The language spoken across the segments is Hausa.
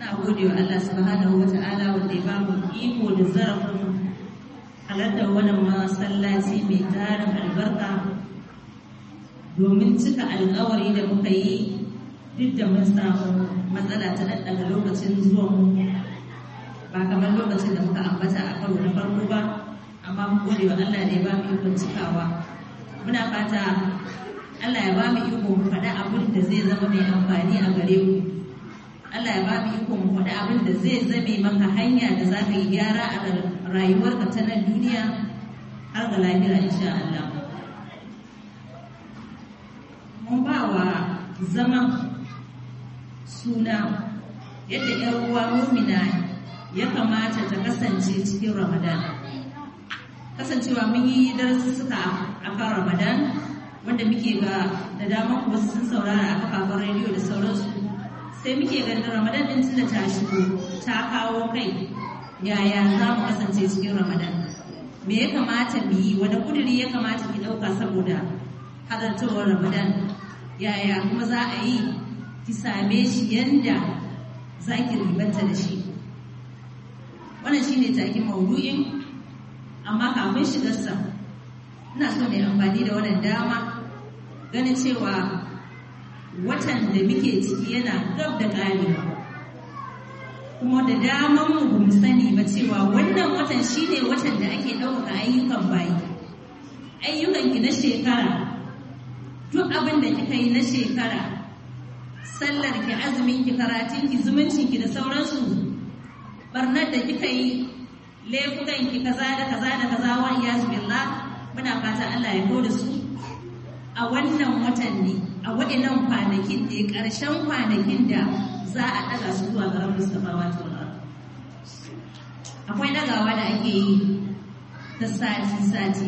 na gode wa Allah subhanahu wa ta'ala wanda ya ba mu iko da zarafin halartar wannan masallaci mai tarin albarka domin cika alkawari da muka yi duk da mun samu matsala ta ɗanɗaga lokacin zuwan ba kamar lokacin da muka ambata a karo na farko ba amma mun gode wa Allah da ya ba mu ikon cikawa muna fata Allah ya ba mu iko mu faɗa abin da zai zama mai amfani a gare mu Allah ya ba mu iko mu faɗa abin da zai zame maka hanya da za ka yi gyara a rayuwarka ta nan duniya har ga lahira insha Allah mun ba wa zaman suna yadda 'yar uwa mumina ya kamata ta kasance cikin Ramadan kasancewa mun yi darussuka a kan Ramadan wanda muke ga da dama kuma sun saurara a kafafen rediyo da sauransu sai muke ganin ramadan din tunda ta shigo ta kawo kai yaya za mu kasance cikin ramadan me ya kamata mu yi wani kuduri ya kamata ki ɗauka saboda halartowar ramadan yaya kuma za a yi ki same shi yanda za ki ribanta da shi wannan shine takin maudu'in amma kafin shigarsa ina so mai amfani da wannan dama ganin cewa watan da muke ciki yana gab da ƙarewa kuma da daman mu bamu sani ba cewa wannan watan shine watan da ake ɗaukaka ayyukan bayi ayyukan ki na shekara duk abin da kika yi na shekara sallar ki azumin ki karatun ki zumuncin ki da sauransu barnar da kika yi laifukan ki kaza da kaza da kaza wa iyaz billah muna fatan Allah ya da su a wannan watan ne a waɗannan kwanakin ne ƙarshen kwanakin da za a ɗaga su zuwa ga rabbus samawati wal ard akwai ɗagawa da ake yi ta sati sati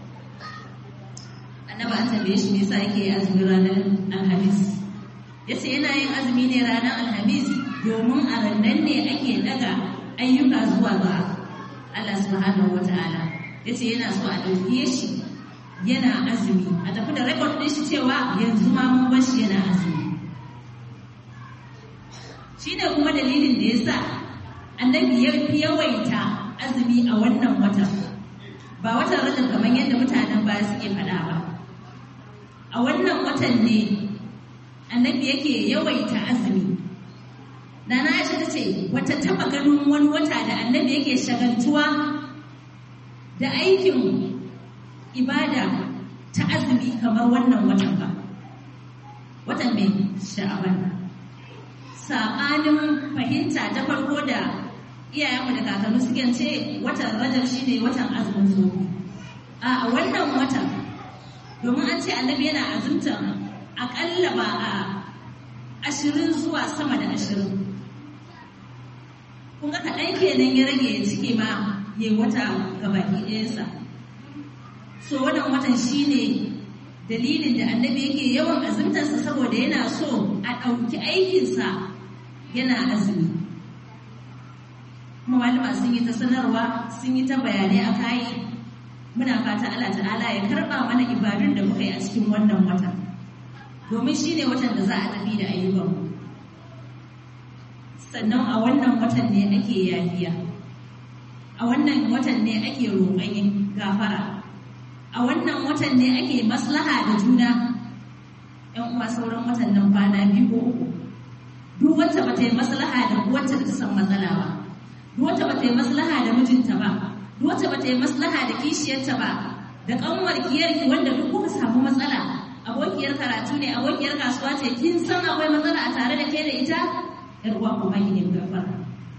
annaba an tambaye shi me yasa yake azumi ranar alhamis yace yana yin azumi ne ranar alhamis domin a rannan ne ake ɗaga ayyuka zuwa ga Allah subhanahu wataala yace yana so a ɗauke shi yana azumi a tafi da rekod ɗin shi cewa yanzu ma mun bar shi yana azumi shi ne kuma dalilin da ya sa annabi ya fi yawaita azumi a wannan watan ba watan rajab kamar yadda mutanen baya suke faɗa ba a wannan watan ne annabi yake yawaita azumi Nana Aisha ta ce wata taba ganin wani wata da annabi yake shagaltuwa da aikin ibada ta azumi kamar wannan watan ba watan mai sha'aban saɓanin fahimta ta farko da iyayenmu da kakanni suke ce watan rajab shine watan azumin so a wannan watan domin an ce annabi yana azumta aƙalla ba a ashirin zuwa sama da ashirin kun ga kaɗan kenan ya rage ya cike ma ya wata gabaki ɗayansa so wannan watan shine dalilin da annabi yake yawan azumtarsa saboda yana so a ɗauki aikinsa yana azumi kuma malama sun yi ta sanarwa sun yi ta bayanai a kayi muna fata Allah ta'ala ya karɓa mana ibadun da muka yi a cikin wannan watan domin shine watan da za a tafi da ayyukanmu sannan a wannan watan ne ake yafiya a wannan watan ne ake roƙon gafara a wannan watan ne ake maslaha da juna ‘yan uwa sauran watan nan kwana biyu ko uku duk wacce ba ta yi maslaha da wacce ta san matsala ba duk wacce ba ta yi maslaha da mijinta ba duk wacce ba ta yi maslaha da kishiyarta ba da kanwar kiyarki wanda duk kuka samu matsala abokiyar karatu ne abokiyar kasuwa ce kin san akwai matsala a tare da ke da ita ‘yar uwa kuma ki ne gafara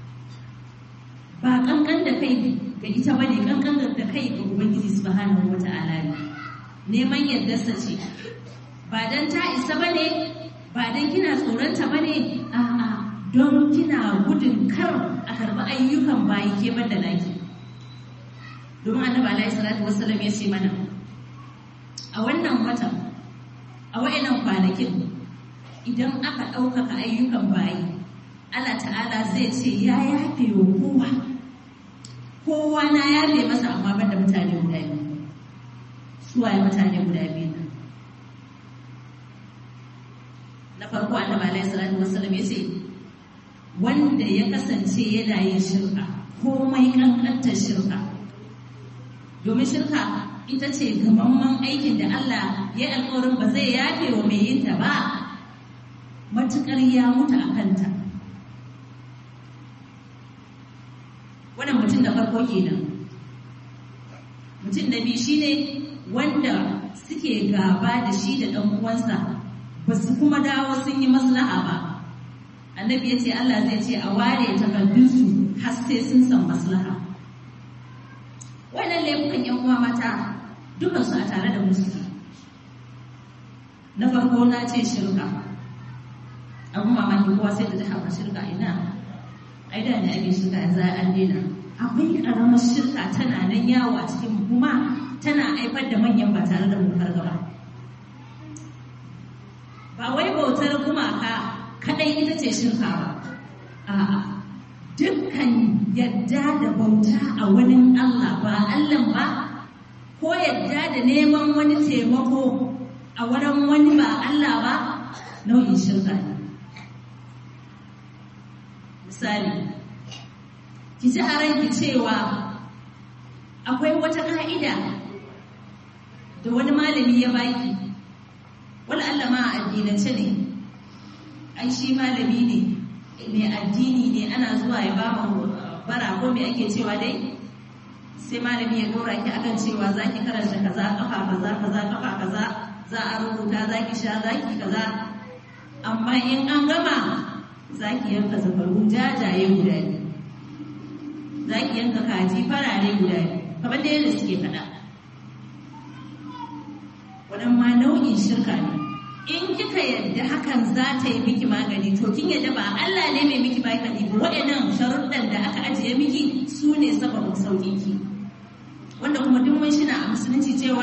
ba kankan da kai ga ita bane kankan da kai ga ubangiji subhanahu wata'ala ne neman yardarsa ce ba dan ta isa bane ba dan kina tsoronta bane a'a don kina gudun kar a karbi ayyukan bayi ke banda naki domin annabi alaihi salatu wassalam ya ce mana a wannan watan a wayannan kwanakin idan aka ɗaukaka ayyukan bayi Allah ta'ala zai ce ya yafe wa kowa kowa na yafe masa amma banda mutane guda biyu suwaye mutane guda biyu nan na farko annabi alaihi salatu wassalam ya ce wanda ya kasance yana yin shirka komai kankantar shirka domin shirka ita ce gamamman aikin da Allah ya alkawarin ba zai yafe wa mai yinta ba matuƙar ya mutu a kanta wannan mutum da farko kenan mutum na biyu shine wanda suke gaba da shi da ɗan uwansa ba su kuma dawo sun yi maslaha ba annabi ya ce Allah zai ce a ware takardunsu har sai sun san maslaha wannan laifukan yan uwa mata dukansu a tare da musu na farko na ce shirka abin mamaki kowa sai da ta haɓa shirka ina ai da ne ake shirka yanzu an daina akwai ƙaramar shirka tana nan yawo a cikin kuma tana haifar da manyan ba tare da mu gaba ba wai bautar gumaka kadai ita ce shirka ba a'a dukkan yadda da bauta a wani Allah ba Allah ba ko yadda da neman wani taimako a wurin wani ba Allah ba nau'in shirka ne misali ki ji a ranki cewa akwai wata ka'ida da wani malami ya baki wala Allah ma a addinance ne ai shi malami ne mai addini ne ana zuwa ya ba mu bara ko me ake cewa dai sai malami ya dora ki akan cewa za ki karanta kaza kafa kaza kaza kafa kaza za a rubuta za ki sha za ki kaza amma in an gama za ki yanka zafaru jajaye guda biyu za ki yanka kaji farare guda biyu kamar da yadda suke faɗa wannan ma nau'in shirka ne in kika yadda hakan za ta yi miki magani to kin yadda ba Allah ne mai miki magani ba waɗannan sharuɗan da aka ajiye miki su ne sababin sauƙin ki wanda kuma duk mun shina a musulunci cewa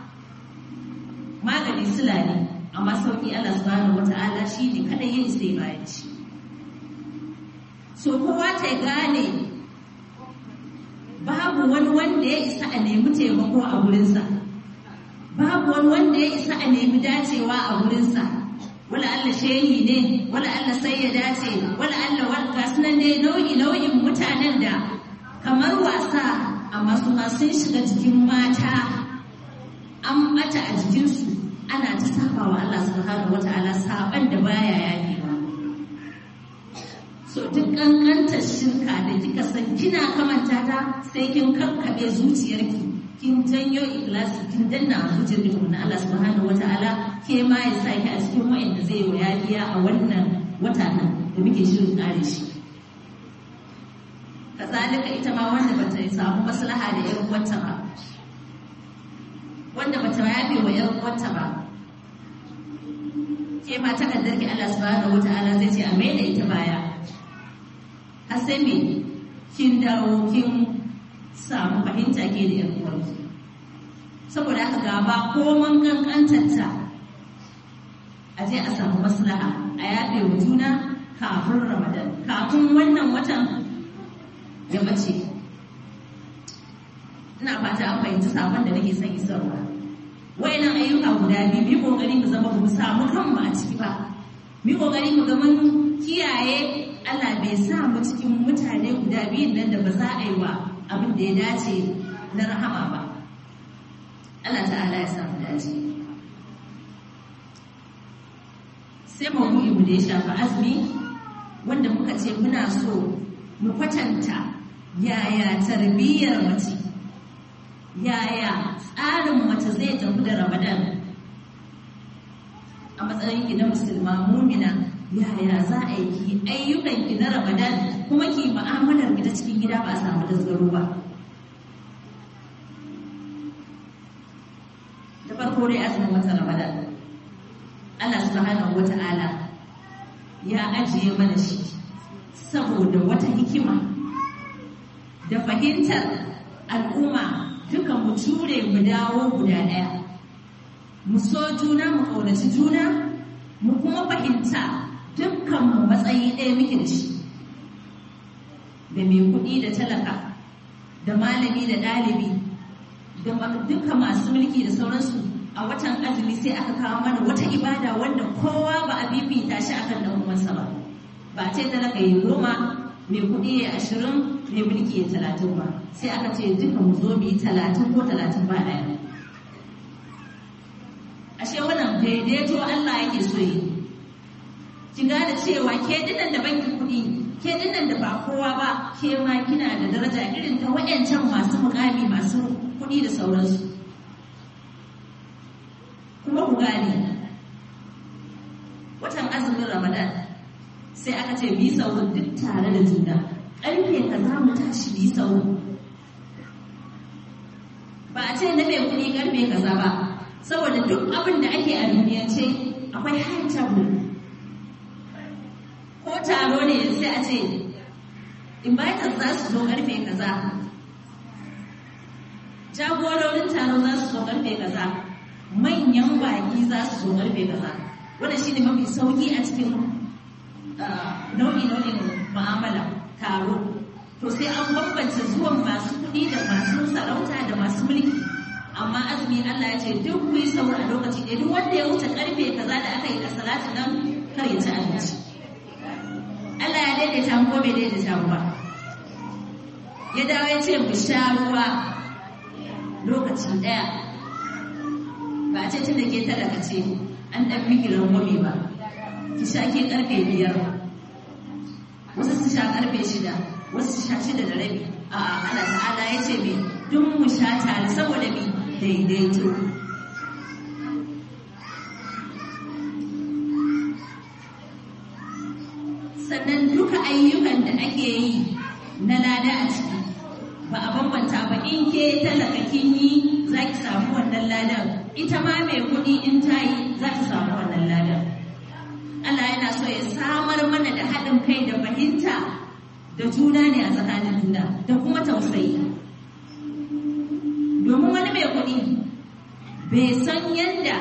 magani sila ne amma sauƙi Allah subhanahu wata'ala shi ne kadai ya isa ya bayan shi so kowa ta gane babu wani wanda ya isa a nemi taimako a wurinsa babu wani wanda ya isa a nemi dacewa a wurinsa wala Allah shehi ne wala Allah sai ya dace wala Allah wal nan ne nau'i nau'in mutanen da kamar wasa amma su ma sun shiga jikin mata an mata a jikinsu ana ta saba wa Allah subhanahu wata'ala saban da baya yafewa so duk kankantar shirka da kika san kina kamanta ta sai kin kakkabe zuciyarki kin janyo ikhlasi kin danna a zuciyar ki na Allah subhanahu wataala ke ma ya saki a cikin wa'anda zai wa yafiya a wannan wata nan da muke shirin kare shi kazalika ita ma wanda bata samu maslaha da yar uwarta ba wanda bata yafe wa yar uwarta ba ke ma ta kaddarki Allah subhanahu wataala zai ce a mai da ita baya har sai me kin dawo kin samu fahimta ke da yan uwanki saboda haka gaba ko man kankantarta a je a samu maslaha a yafe wa juna kafin ramadan kafin wannan watan ya bace ina fata an fahimci sabon da nake son isarwa wayannan ayyuka guda biyu mu kokari mu zama mu samu kanmu a ciki ba mu kokari mu ga mun kiyaye Allah bai sa mu cikin mutane guda biyun nan da ba za a yi wa abin da ya dace na rahama ba Allah ta'ala ya samu dace sai maudu'i mu da ya shafi azumi wanda muka ce muna so mu kwatanta yaya tarbiyyar mace yaya tsarin mace zai tafi da ramadan a matsayin ki na musulma mumina yaya za a yi ki ayyukan ki na ramadan kuma ki mu'amalar ki ta cikin gida ba a samu tasgaro ba da farko dai azumin wata ramadan Allah subhanahu wata'ala ya ajiye mana shi saboda wata hikima da fahimtar al'umma duka mu ture mu dawo guda ɗaya mu so juna mu ƙaunaci juna mu kuma fahimta dukkan mu matsayi ɗaya muke da shi da mai kuɗi da talaka da malami da ɗalibi da duka masu mulki da sauransu a watan azumi sai aka kawo mana wata ibada wanda kowa ba a bibita shi akan dan uwansa ba ba ce talaka yi goma mai kuɗi ya ashirin mai mulki ya talatin ba sai aka ce duka mu zo mu yi talatin ko talatin ba ɗaya ashe wannan daidaito Allah yake so yi ki gane cewa ke dinnan da banki kuɗi ke dinnan da ba kowa ba ke ma kina da daraja irin ta wayancan masu mukami masu kuɗi da sauransu kuma ku gane watan azumin ramadan sai aka ce bi sauran duk tare da juna ƙarfe ka za mu tashi bi sauran ba a ce na mai kuɗi ƙarfe kaza ba saboda duk abin da ake a duniyance akwai high table ko taro ne sai a ce inviters za su zo karfe kaza jagororin taro za su zo karfe kaza manyan baki za su zo karfe kaza wanda shi ne mafi sauki a cikin nau'i nau'in mu'amala taro to sai an bambance zuwan masu kuɗi da masu sarauta da masu mulki amma azumi Allah ya ce duk ku yi saura a lokaci ɗaya duk wanda ya wuce karfe kaza da aka yi a salatu nan kar ya ci abinci Allah ya daidaita mu ko bai daidaita mu ba ya dawo ya ce mu sha ruwa lokaci ɗaya ba a ce tun da ke talaka ce an ɗan miki rangwame ba ki sha ke karfe biyar wasu su sha karfe shida wasu su sha shida da rabi a Allah ta'ala ya ce me duk mu sha tare saboda me daidaito sannan duka ayyukan da ake yi na lada a ciki ba a bambanta ba in ke talaka kin yi za ki samu wannan ladan ita ma mai kuɗi in ta yi za ta samu wannan ladan Allah yana so ya samar mana da haɗin kai da fahimta da juna ne a tsakanin juna da kuma tausayi domin wani mai kuɗi bai san yadda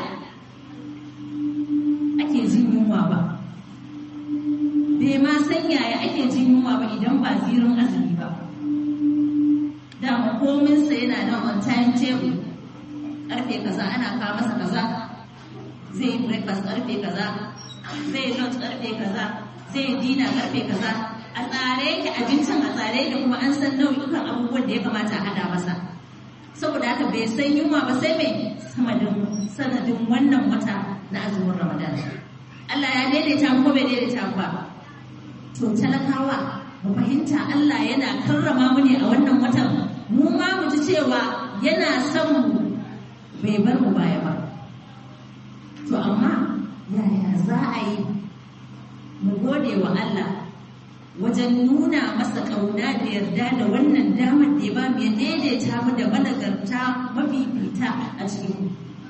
ake jin yunwa ba bai ma san yaya ake jin yunwa ba idan ba zirin azumi ba dama kominsa yana nan on time table karfe kaza ana kawo masa kaza zai yi breakfast karfe kaza zai yi lunch karfe kaza zai yi dinner karfe kaza a tsare yake abincin a tsare da kuma an san nau'ikan abubuwan da ya kamata a hada masa saboda haka bai san yunwa ba sai mai sanadin wannan wata na azumin ramadan Allah ya daidaita mu ko bai daidaita mu ba to talakawa mu fahimta Allah yana karrama mu ne a wannan watan mu ma mu ji cewa yana son mu bai bar mu baya ba to amma yaya za a yi mu gode wa Allah wajen nuna masa ƙauna da yarda da wannan damar da ya ba mu ya daidaita mu da managarta mafifita a cikin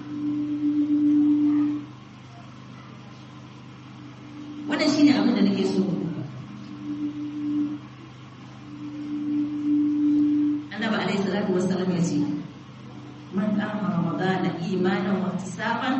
wannan shine abin da nake so annabi alaihi salatu wassalam ya ce man qama ramadana imanan wa ihtisaban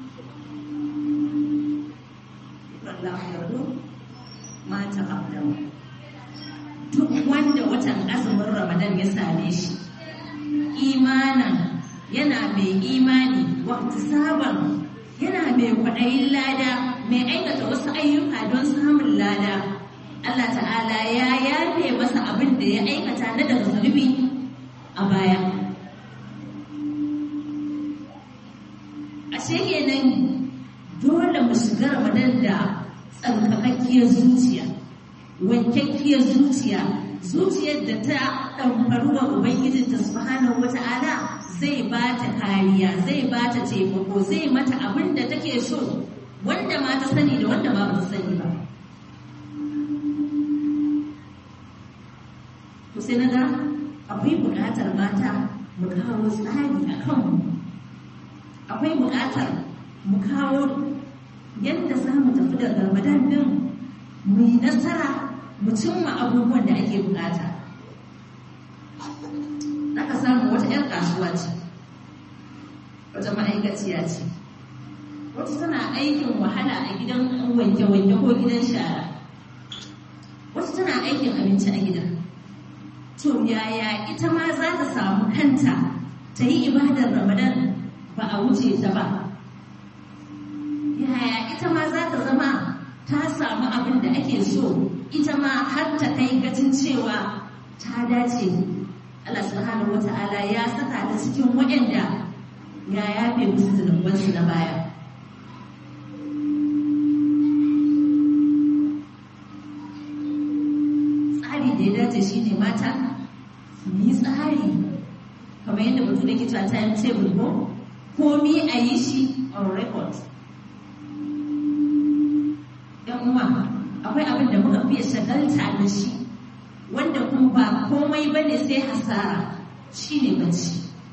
wallahu yardu ma taqaddama duk wanda watan azumin ramadan ya same shi imanan yana mai imani wa ihtisaban yana mai kwaɗayin lada mai aikata wasu ayyuka don samun lada Allah ta'ala ya yafe masa abin da ya aikata na daga zunubi a baya ashe kenan dole mu shiga ramadan da tsarkakakkiyar zuciya wankakkiyar zuciya zuciyar da ta ɗanfaru wa ubangijinta subhanahu wata'ala zai ba ta kariya zai ba ta taimako zai mata abin da take so wanda ma ta sani da wanda ma ba ta sani ba to sai na ga akwai buƙatar mata mu kawo tsari a kanmu akwai buƙatar mu kawo yadda za mu tafi da ramadan din mu yi nasara mu cimma abubuwan da ake buƙata ka samu wata 'yar kasuwa ce wata ma'aikaciya ce wata tana aikin wahala a gidan wanke-wanke ko gidan shara wata tana aikin abinci a gida to yaya ita ma za ta samu kanta ta yi ibadar ramadan ba a wuce ta ba yaya ita ma za ta zama ta samu abin da ake so ita ma har ta kai gacin cewa ta dace Allah subhanahu wata'ala ya saka ta cikin waɗanda ya yafe musu zunubansu na baya tsari da ya dace shine mata su yi tsari kamar yadda mutum da ke cewa time table ko komi a yi shi on record yan uwa akwai abin da muka fiye shagalta da shi wanda kuma ba komai ba ne sai hasara shi ne bacci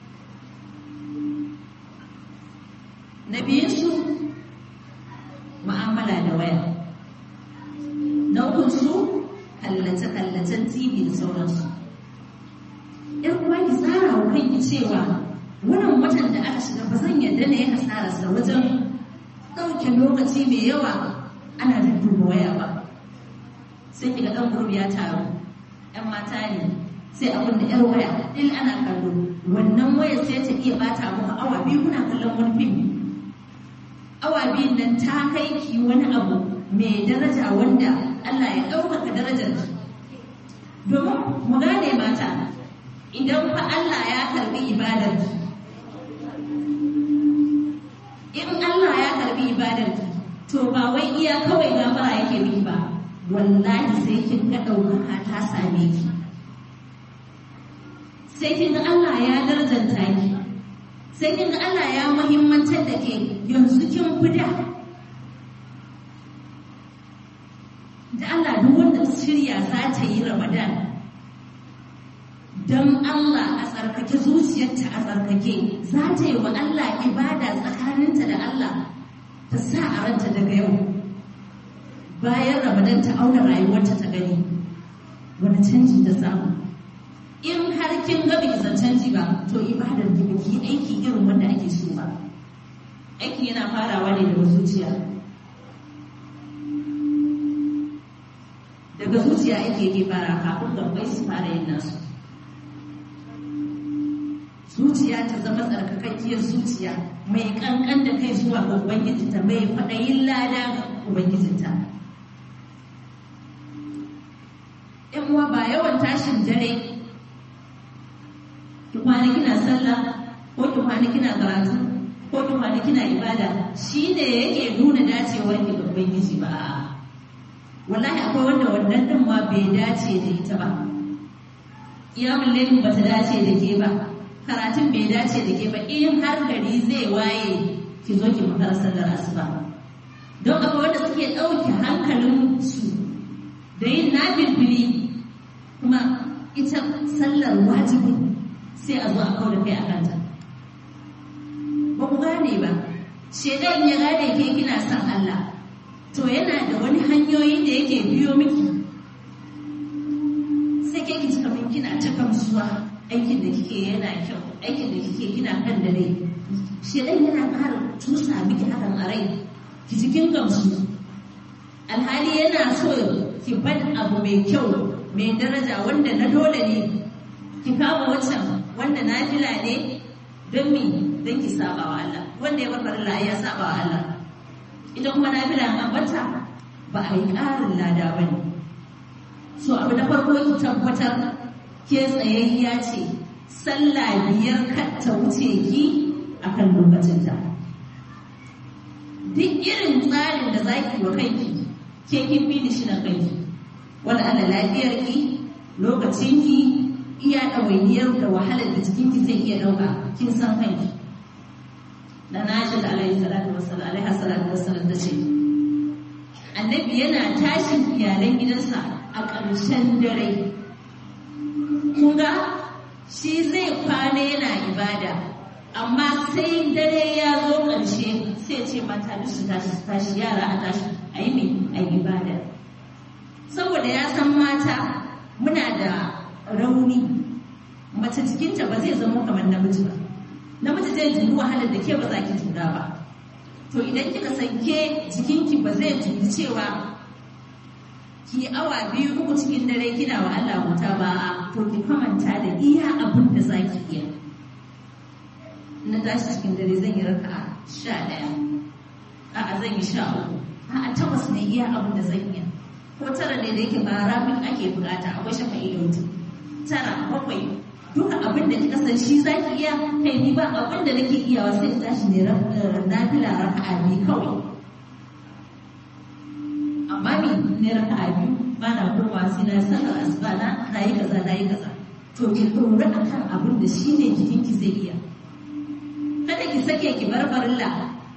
na su ma'amala da waya na su kallace-kallacen tv da sauransu yan uwa ki tsara wa kanki cewa wannan watan da aka shiga ba zan yarda na yi hasararsa wajen ɗauke lokaci mai yawa ana da duba waya ba sai kiga ɗan gurbi ya taru ‘yan mata ne sai abin da ‘yar waya ɗin ana kallo wannan waya sai ta iya bata muku awa biyu kuna kallon wani fim awa biyun nan ta kai ki wani abu mai daraja wanda Allah ya ɗaukaka darajar ki domin mu gane mata idan fa Allah ya karbi ibadar ki in Allah ya karbi ibadar ki to ba wai iya kawai gafara yake miki ba wallahi sai kin ga ɗaukaka ta same ki sai kin ga Allah ya darajanta ki sai kin ga Allah ya muhimmantar da ke yanzu kin fi da da Allah duk wanda shirya za ta yi Ramadan don Allah a tsarkake zuciyarta a tsarkake za ta yi wa Allah ibada tsakaninta da Allah ta sa a ranta daga yau bayan ramadan ta auna rayuwarta ta gani wani canji ta samu in har kin ga biki san canji ba to ibadar ki biki aiki irin wanda ake so ba aiki yana farawa ne daga zuciya daga zuciya ake ke fara kafin gabbai su fara yin nasu zuciya ta zama tsarkakakkiyar zuciya mai kankan da kai zuwa ga ubangijinta mai faɗayin lada ga ubangijinta yan uwa ba yawan tashin dare ki kwana kina sallah ko ki kwana kina karatu ko ki kwana kina ibada shine yake nuna dacewar ki ga ubangiji ba wallahi akwai wanda wannan din ma bai dace da ita ba kiyamul lailin ba ta dace da ke ba karatun bai dace da ke ba in har gari zai waye ki zo ki makara sallar asuba don akwai wanda suke ɗauke hankalin su da yin nafilfili kuma ita sallar wajibi sai a zo a kawo da kai a kanta ba ku gane ba shedan ya gane ke kina son Allah to yana da wani hanyoyi da yake biyo miki sai ke ki kamar kina ta kamsuwa aikin da kike yana kyau aikin da kike kina kan da rai shedan yana ƙara tusa miki hakan a rai ki cikin gamsu alhali yana so ki bar abu mai kyau mai daraja wanda na dole ne ki kama wancan wanda na fila ne don mi don ki saba wa Allah wanda ya bar farilla ya saba wa Allah ita kuma na fila an bata ba a yi ƙarin lada ba ne so abu na farko ki tabbatar ke tsayayya ce sallah biyar kar ta wuce ki akan lokacinta duk irin tsarin da zaki wa kanki ke kin bi shi na kanki wanda ana lafiyar ki lokacin ki iya ɗawainiyar da wahalar da jikin ki zai iya ɗauka kin san kanki da na shi da alaihi salatu wassalam alaihi salatu wassalam ta ce annabi yana tashin iyalan gidansa a ƙarshen dare kun ga shi zai kwana yana ibada amma sai dare ya zo ƙarshe sai ce mata su tashi su tashi yara a tashi a yi mai a ibada saboda ya san mata muna da rauni mace jikinta ba zai zama kamar namiji ba namiji zai juri wahalar da ke ba za ki jura ba to idan kika san ke jikinki ba zai juri cewa ki awa biyu uku cikin dare kina wa Allah wuta ba to ki kamanta da iya abin da za ki iya na tashi cikin dare zan yi raka sha ɗaya a'a zan yi sha uku a takwas ne iya abin da zan iya ko tara ne da yake ba ramin ake bukata akwai shafa iloti tara bakwai duka abin da kika san shi zaki iya kai ni ba abin da nake iyawa sai in tashi ne na fila raka'a biyu kawai amma mi ne raka'a biyu ba na kowa sai na sallar asuba na na yi kaza na yi kaza to ki dora akan abin da shi ne jikinki zai iya kada ki sake ki bar farilla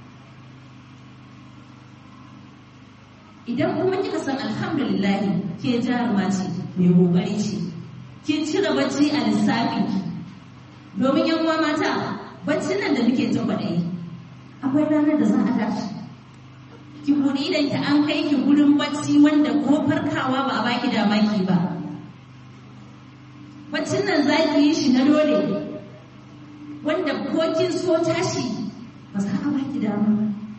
idan kuma kika san alhamdulillah ke jaruma ce mai kokari ce kin cire bacci a lissafin ki domin yan uwa mata baccin nan da muke jin kwaɗayi akwai ranar da za a tashi ki buɗe idan ki an kai ki gurin bacci wanda ko farkawa ba a baki dama ki ba baccin nan za ki yi shi na dole wanda ko kin so tashi ba za a baki dama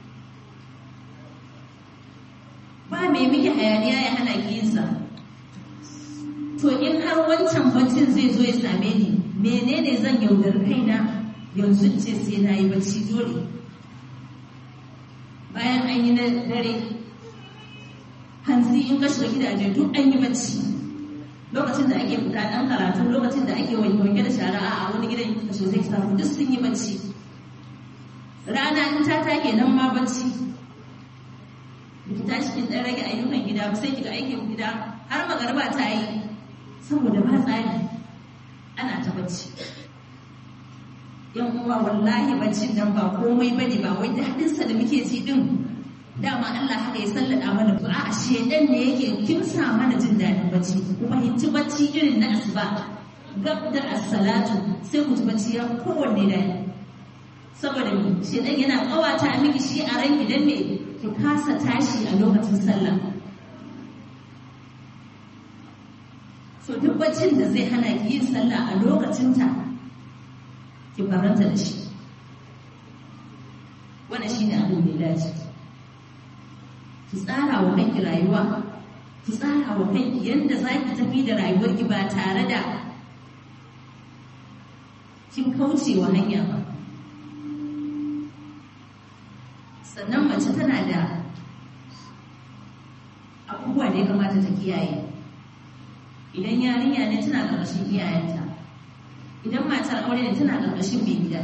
ba mai miki hayaniya ya hana ki yin sa to in har wancan baccin zai zo ya same ni menene zan yaudar kaina yanzu ce sai na yi bacci dole bayan an yi na dare hanzi in ka shiga gidaje duk an yi bacci lokacin da ake fita dan karatu lokacin da ake wanke da shara a wani gidan ka so sai samu duk sun yi bacci rana in ta take nan ma bacci ki tashi kin dan rage ayyukan gida ba sai kiga aikin gida har magariba ta yi saboda ba tsari ana ta bacci yan uwa wallahi baccin nan ba komai bane ba wai daɗin sa da muke ji din dama Allah haka ya sallada mana to a shedan ne yake kimsa mana jin daɗin bacci kuma hinci bacci irin na asuba gab da as-salatu sai ku ji bacci ya kowanne daɗi saboda shedan yana kawata miki shi a ran idan me ki kasa tashi a lokacin sallah so duk baccin da zai hana ki yin sallah a lokacinta ki faranta da shi wannan shine abin da ya dace ki tsara wa kanki rayuwa ki tsara wa kanki yadda za ki tafi da rayuwarki ba tare da kin kauce wa hanya ba sannan mace tana da abubuwa da ya kamata ta kiyaye idan yarinya ne tana ƙarƙashin iyayenta idan matar aure ne tana ƙarƙashin mai gida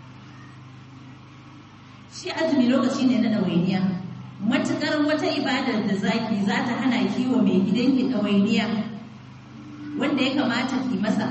shi azumi lokaci ne na ɗawainiya matuƙar wata ibadar da zaki za ta hana ki wa mai gidanki ɗawainiya wanda ya kamata ki masa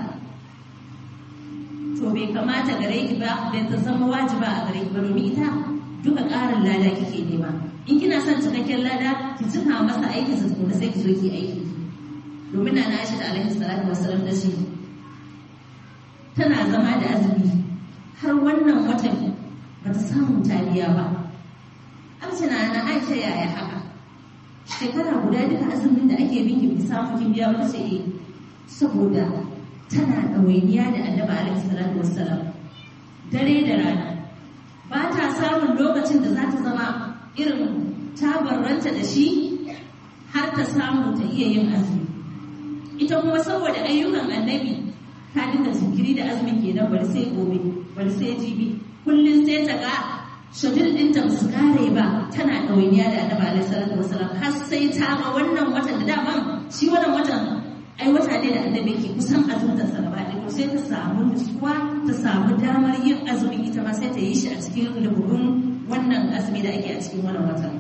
to bai kamata gare ki ba bai ta zama wajiba a gare ki ba domin ita duka ƙarin lada kike nema in kina son cikakken lada ki cika masa aikin sa tukuna sai ki zo ki aiki domin na Aisha da alaihi salatu wassalam da shi tana zama da azumi har wannan watan ba ta samu taliya ba amsina na Aisha yaya haka shekara guda duka azumin da ake binki bi samu kin biya ba ce eh saboda tana ɗawainiya da annabi alaihi salatu wassalam dare da rana ba ta samun lokacin da za ta zama irin tabarranta da shi har ta samu ta iya yin azumi ita kuma saboda ayyukan annabi ta dinga jinkiri da azumin kenan bari sai gobe bari sai jibi kullum sai ta ga shadil ɗinta ba su kare ba tana ɗawainiya da annabi alaihi salatu wasalam har sai ta ga wannan watan da daman shi wannan watan ai wata ne da annabi ke kusan azumtar sa gaba ɗaya sai ta samu nutsuwa ta samu damar yin azumin ita ma sai ta yi shi a cikin rububin wannan azumi da ake a cikin wannan watan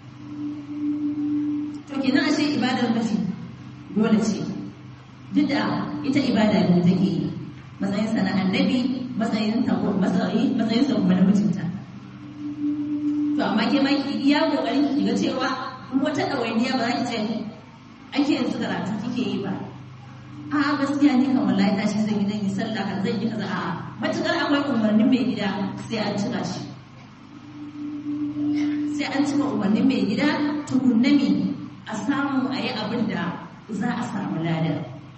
to kenan ashe ibadar mace dole ce duk da ita ibada ne take yi matsayin sa na annabi matsayin ta matsayi matsayin sa kuma na mijinta to amma ke ma ki iya kokarin ki ga cewa kuma wata ɗawainiya ba za ki ce ake yanzu karatu kike yi ba a gaskiya ni kan wallahi tashi zan yi zan yi sallah kan zan yi kaza a matukar akwai umarnin mai gida sai an cika shi sai an cika umarnin mai gida tukunna me a samu a yi abin da za a samu ladar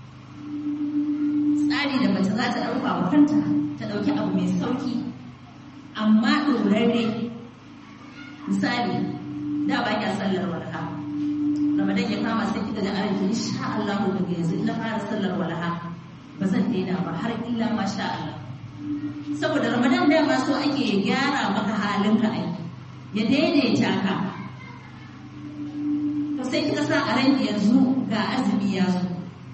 tsari da mace za ta ɗauka wa kanta ta ɗauki abu mai sauki amma ɗorarre misali da ba kya sallar walha ramadan ya kama sai kika ga arziki insha Allah daga yanzu ina fara sallar walaha ba zan daina ba har illa ma sha Allah saboda ramadan da ma so ake gyara maka halin ka ai ya daidaita ka sai kika sa a ranki yanzu ga azumi ya zo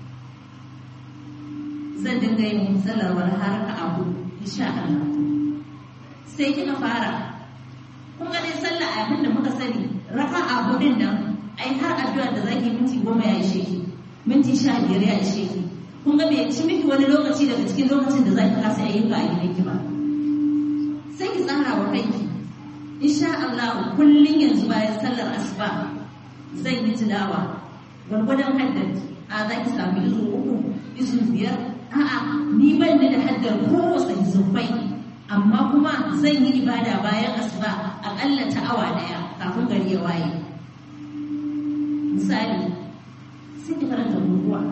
zan dinga yin sallar wani har ka abu insha Allah sai kika fara kun ga dai sallah abin da muka sani raka abu din nan ai har addu'a da zaki minti goma ya ishe ki minti sha biyar ya ishe ki kun ga bai ci miki wani lokaci daga cikin lokacin da zaki kasa ayyuka a gidanki ba sai ki tsara wa kanki insha Allah kullun yanzu bayan sallar asuba zan yi tilawa gwargwadon haddar a za ki samu izu uku izu biyar a'a ni ban da haddar kowace zufai amma kuma zan yi ibada bayan asuba akalla ta awa daya kafin gari ya waye misali sai ki karanta guguwa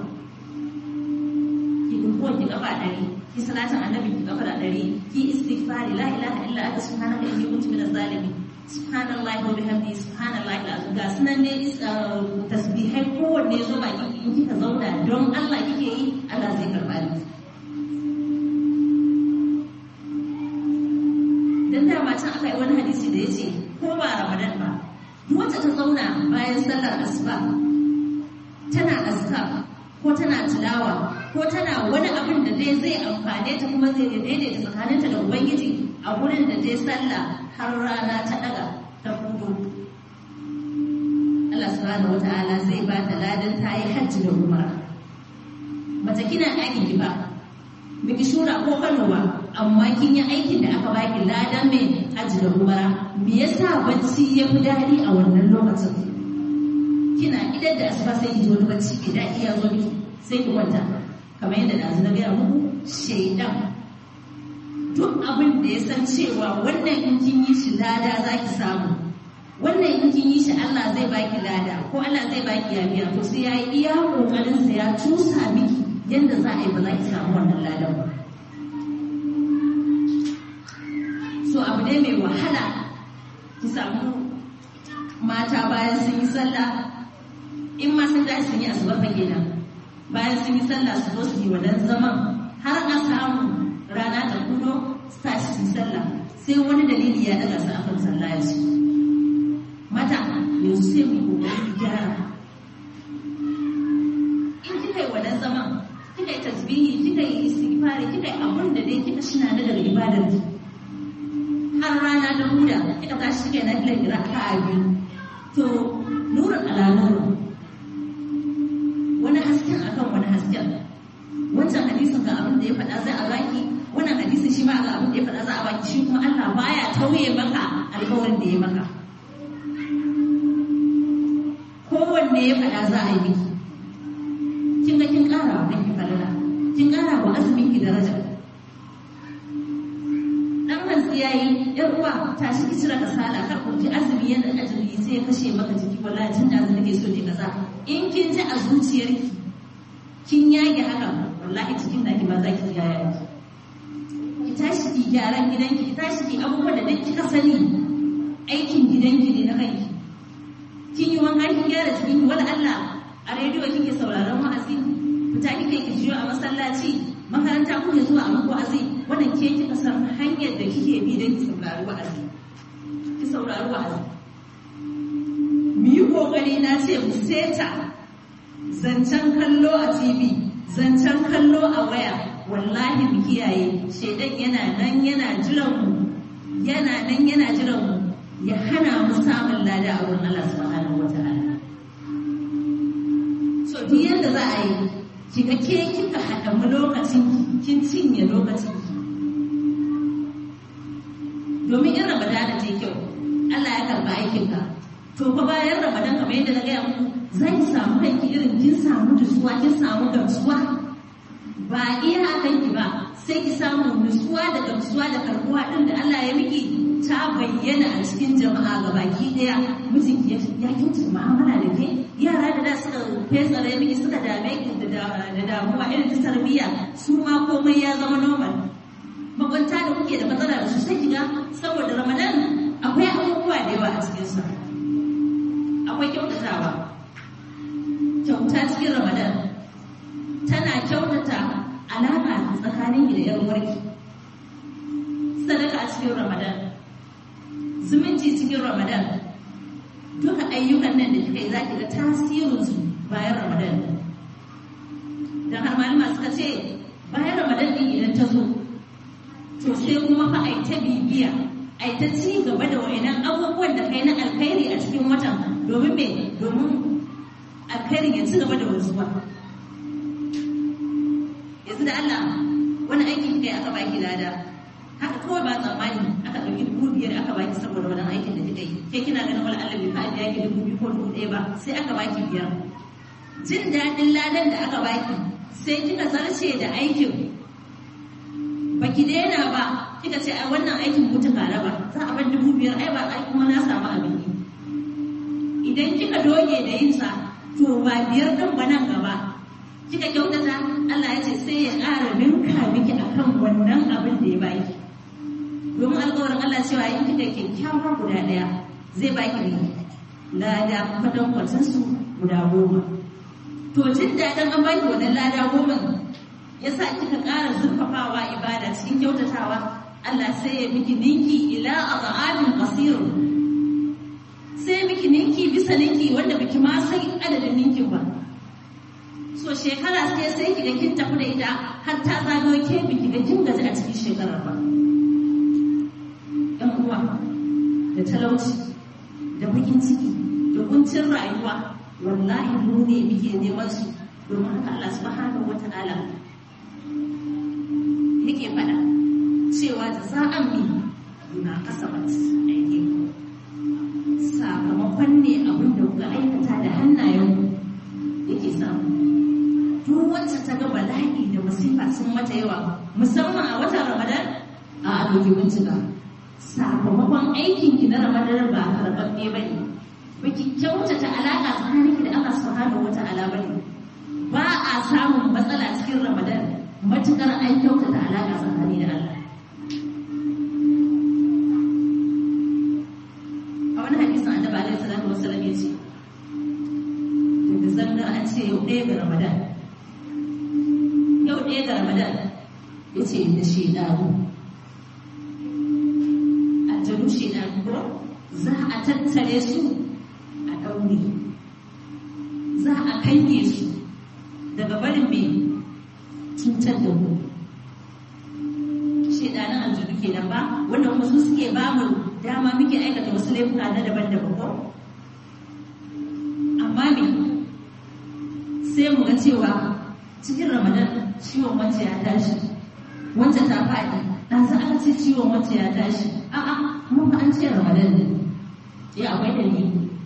ki guguwa ki kafa ɗari ki salatin annabi ki kafa ɗari ki istighfari la ilaha illa anta subhanaka inni kuntu minaz zalimin subhanallahi wa bihamdihi subhanallahi alazim ga sunan ne tasbihai kowanne zo baki in kika zauna don Allah kike yi Allah zai karba ni dan da ma can aka yi wani hadisi da yace ko ba Ramadan ba duk wacce ta zauna bayan sallar asuba tana azkar ko tana tilawa ko tana wani abin da dai zai amfane ta kuma zai daidaita tsakaninta da ubangiji a wurin da dai sallah har rana ta daga ta kudu Allah subhanahu wata'ala zai ba ta ladan ta yi hajji da umara mace kina ɗakin ki ba miki shura ko kano ba amma kin yi aikin da aka baki ladan mai hajji da umara me yasa bacci ya fi daɗi a wannan lokacin kina idan da asuba sai ki ji wani bacci ki daɗi ya zo miki sai ki kwanta kamar yadda ɗazu na gaya muku shaidan duk abin da ya san cewa wannan in kin yi shi lada za ki samu wannan in kin yi shi Allah zai baki lada ko Allah zai baki yabiya to sai ya yi iya kokarin sa ya cusa miki yadda za a yi ba za ki samu wannan ladan ba so abu ne mai wahala ki samu mata bayan sun yi sallah in ma sun dace sun yi asuba fa kenan bayan sun yi sallah su zo su yi wadan zaman har a samu rana ta kudo su tashi su sallah sai wani dalili ya daga su akan sallah ya su mata yanzu sai mu kokari gyara in kika yi wadan zaman kika yi tasbihi kika yi istighfari kika yi abun da dai kika shina na daga ibadar ki har rana ta huda kika tashi kika yi na filan raka'a biyu to nurin ala nurin wani hasken akan wani hasken wancan hadisin ga abin da ya faɗa zai a baki wannan hadisin shi ma ga abin da ya faɗa za a baki shi kuma Allah baya tauye maka alƙawarin da ya maka kowanne ya faɗa za a yi miki kin ga kin ƙara wa kanki falala kin ƙara wa azumin ki daraja dan hantsi yayi yar uwa tashi ki cire kasala kar ku ji azumi yana ajali sai ya kashe maka jiki wallahi tun da nake so ne kaza in kin ji a zuciyarki kin yage haka wallahi cikin naki ma za ki yaya ki tashi ki gyaran gidanki ki tashi ki abubuwan da duk kika sani aikin gidanki ne na kanki kin yi wanka kin gyara jikinki wani Allah a rediyo kike sauraron wa'azi fita kike ki jiyo a masallaci makaranta kuke zuwa a muku wa'azi wannan ke kika san hanyar da kike bi don ki saurari wa'azi ki saurari wa'azi mu yi kokari na ce mu seta zancen kallo a tv zancen kallo a waya wallahi mu kiyaye shaidan yana nan yana jiran mu yana nan yana jiran mu ya hana mu samun lada a wurin Allah subhanahu wataala so duk yadda za a yi kiga ke kika haɗa mu lokacin kin cinye lokacin ki domin in ramadana ta kyau Allah ya karba aikin ka to fa bayan ramadan kamar yadda na gaya muku zai samu kanki irin kin samu nutsuwa kin samu gamsuwa ba iya kanki ba sai ki samu nutsuwa da gamsuwa da karbuwa din da Allah ya miki ta bayyana a cikin jama'a ga baki daya mijinki ya kinci mu'amala da ke yara da da suka fesare miki suka dame ki da damuwa irin ta tarbiyya su ma komai ya zama normal makwanta da kuke da matsala da su sai kiga saboda ramadan akwai abubuwa da yawa a cikinsa akwai kyautatawa kyauta cikin ramadan tana kyautata alaƙa tsakanin da yan uwarki sadaka a cikin ramadan zumunci cikin ramadan duka ayyukan nan da kika yi za ki ga tasirinsu bayan ramadan don har malama suka ce bayan ramadan din idan ta zo to sai kuma fa a ta bibiya a ta ci gaba da wa'inan abubuwan da kai na alkhairi a cikin watan domin me domin alkhairin ya ci gaba da wanzuwa yanzu da Allah wani aikin kai aka baki lada haka kawai ba tsammani aka ɗauki dubu biyar aka baki saboda wani aikin da kika yi kai kina ganin wani Allah bai faɗi yaki dubu biyu ko dubu ɗaya ba sai aka baki biyar jin daɗin ladan da aka baki sai kika zarce da aikin baki daina ba kika ce a wannan aikin mutu ka raba za a bar dubu biyar ai ba ai kuma na samu abin yi idan kika doge da yin sa to ba biyar ɗin ba nan gaba kika kyautata Allah ya ce sai ya ƙara ninka miki akan wannan abin da ya baki domin alƙawarin Allah cewa in kika kyakkyawa guda ɗaya zai baki ne lada fatan kwacin su guda goma to jin daɗin an baki wannan lada goma ya sa kika ƙara zurfafawa ibada cikin kyautatawa Allah sai ya miki ninki ila azabin qasirun sai miki ninki bisa ninki wanda biki ma san adadin ninkin ba so shekara sai sai kiga kin tafi da ita har ta zagayo ke biki ga kin gaji a cikin shekarar ba ɗan uwa da talauci da bakin ciki da kuncin rayuwa wallahi mu ne muke neman su domin haka Allah subhanahu wata'ala yake faɗa cewa da za'an mi na kasabat aikin sakamakon ne abin da kuka aikata da hannayen yake samu duk wacce ta ga bala'i da masifa sun mata yawa musamman a watan ramadan a abokin bincika sakamakon aikin ki na ramadan ba karɓaɓɓe ba ne ba ki kyautata alaƙa tsakanin ki da Allah subhanahu wa ta'ala ba ne ba a samun matsala cikin ramadan matukar an kyautata alaƙa tsakani da Allah a wani hadisin annabi alaihi salatu wasallam ya ce da zanna an ce yau ɗaya ga ramadan yau ɗaya ga ramadan ya ce da shaidaru aljanu shaidaru ko za a tattare su a ɗaure za a kange su daga barin mai cutar da mu shaidanin aljanu kenan ba wanda kuma su suke ba mu dama muke aikata wasu laifuka na daban-daban ko amma me sai mu ga cewa cikin ramadan ciwon wacce ya tashi wacce ta faɗi ɗan za an ce ciwon wacce ya tashi a'a mun fa an ce ramadan ne ya akwai dalili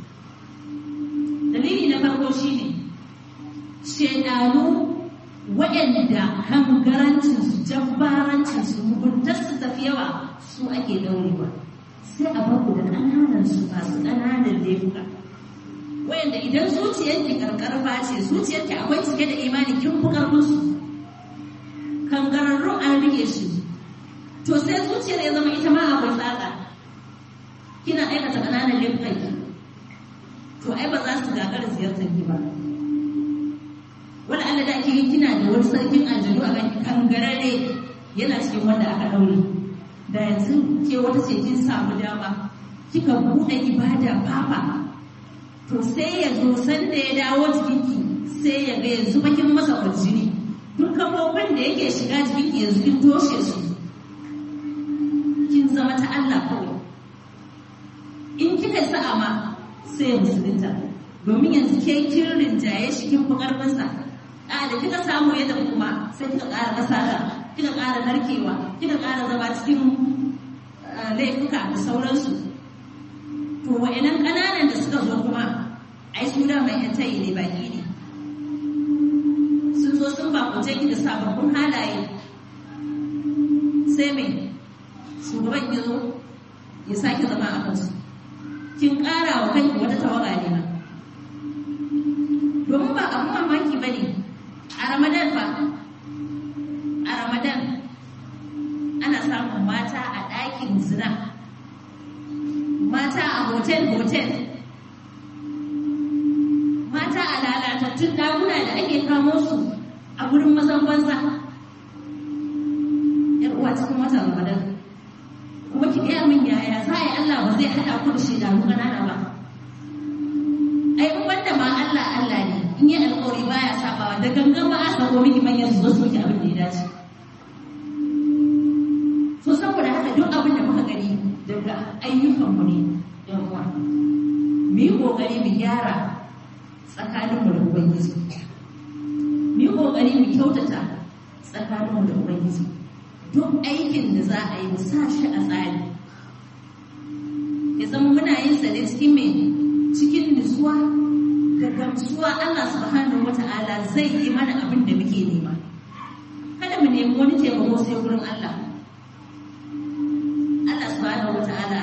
dalili na farko shine shedanu waɗanda hangarancinsu jabbarancinsu muguntarsu tafi yawa su ake daurewa sai a baku da ƙananan su masu ƙananan laifuka wayanda idan zuciyarki karkarfa ce zuciyarki akwai cike da imani kin fi karfin su kangararrun an rike shi to sai zuciyar ya zama ita ma akwai tsaka kina aikata ƙananan laifukan ki to ai ba za su gagara ziyartar ki ba wani Allah da ake kina da wani sarkin aljanu a kan kangarare yana cikin wanda aka daure da yanzu ke wata ce kin samu dama kika buɗe ibada fafa to sai ya zo sanda ya dawo jikinki sai ya ga yanzu bakin masa kwarjini duk kafofin da yake shiga jikinki yanzu kin toshe su kin zama ta Allah kawai in kika sa'a ma sai ya musulunta domin yanzu ke kin rinjaye shi kin fi karfinsa a da kika samu yadda kuma sai kika ƙara kasala kika ƙara narkewa kika ƙara zama cikin laifuka da sauransu to wa'annan ƙananan da suka zo kuma ai su da mai yan tayi ne baki ne sun zo sun bakunce ki da sababbin halaye sai mai shugaban ya zo ya sake zama a kansu kin ƙara wa kanki wata tawaga ne ma domin ba abun mamaki ba ne a ramadan fa a ramadan ana samun mata a ɗakin zina mata a hotel-hotel mata a lalatattun ɗakuna da ake kamo su a gurin mazan banza yar uwa cikin watan ramadan kuma ki gaya min yaya za a yi allah ba zai haɗa ku da shaidanu ƙanana ba sako miki manyan su zo su miki abin da ya dace so saboda haka duk abin da muka gani daga ayyukanmu ne yan uwa mu yi kokari mu gyara tsakaninmu da ubangiji mu yi kokari mu kyautata tsakaninmu da ubangiji duk aikin da za a yi mu sa shi a tsari ya zama muna yin sa ne cikin mai cikin nutsuwa da gamsuwa Allah subhanahu wata'ala zai yi mana abin da muke nema kada mu nemi wani taimako sai wurin Allah Allah subhanahu wata'ala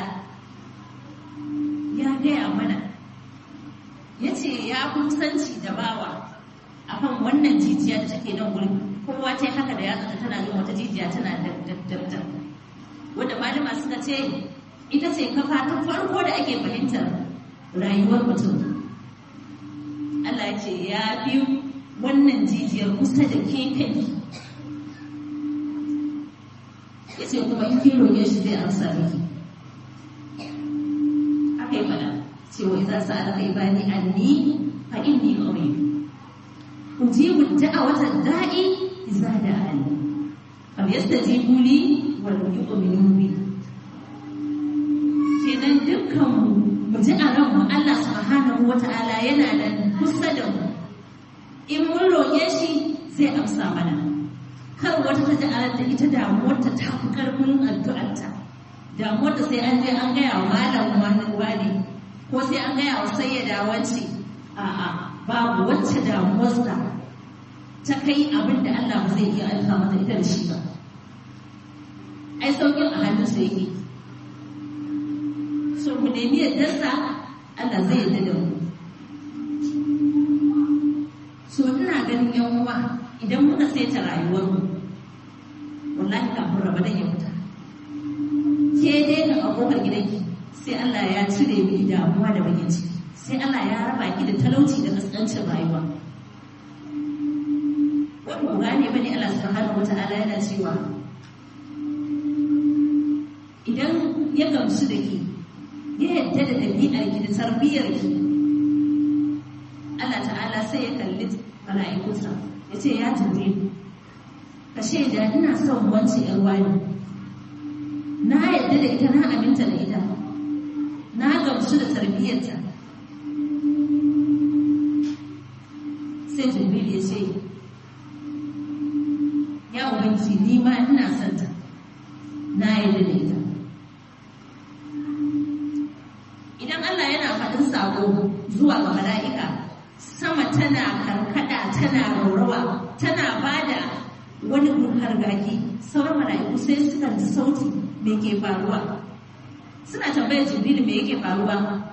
ya gaya mana ya ce ya kusanci da bawa akan wannan jijiya da take nan wurin kowa ta haka da yatsa tana yin wata jijiya tana dabdabdab wanda malama suka ce ita ce kafa ta farko da ake fahimtar rayuwar mutum Allah ya ce ya fi wannan jijiyar kusa da ke kai ya ce kuma in kin roƙe shi zai amsa miki aka yi fada cewa idan sa aka yi bani anni fa inni qarib ujibu da'awata da'i idza da'ani fal yastajibu li wal yu'minu bi kenan dukkan mu ji a ranmu Allah subhanahu wata'ala yana da kusa da mu in mun roƙe shi zai amsa mana kar wata ta ja'alar da ita damuwarta ta fi ƙarfin addu'arta damuwarta sai an je an gaya wa malam wani wani ko sai an gaya wa sayyada wance a'a babu wacce damuwarsa ta kai abin da Allah ba zai iya aika mata ita da shi ba ai saukin a hannunsa yake so mu nemi yardarsa Allah zai yarda da mu so ina ganin yan uwa idan muka saita rayuwar mu wallahi kafin ramadan ya fita ke daina a kofar gidanki sai Allah ya cire miki damuwa da bakin ciki sai Allah ya raba ki da talauci da kaskancin rayuwa wani ku gane bane Allah subhanahu wata'ala yana cewa idan ya gamsu da ke ya yadda da ɗabi'ar ki da tarbiyyar ki Allah ta'ala sai ya kalli mala'ikunsa ya ce ya tambaye ka shaida ina son wance yar wani na yadda da ita na aminta da ita na gamsu da tarbiyyarta sai jibril ya ce ya ubangiji ni ma ina son ta na yadda da ita idan Allah yana faɗin sako zuwa ga mala'ika sama tana karkada tana raurawa tana bada wani hargaki sauran mala'iku sai suka ji sauti me ke faruwa suna tambayar jibril me yake faruwa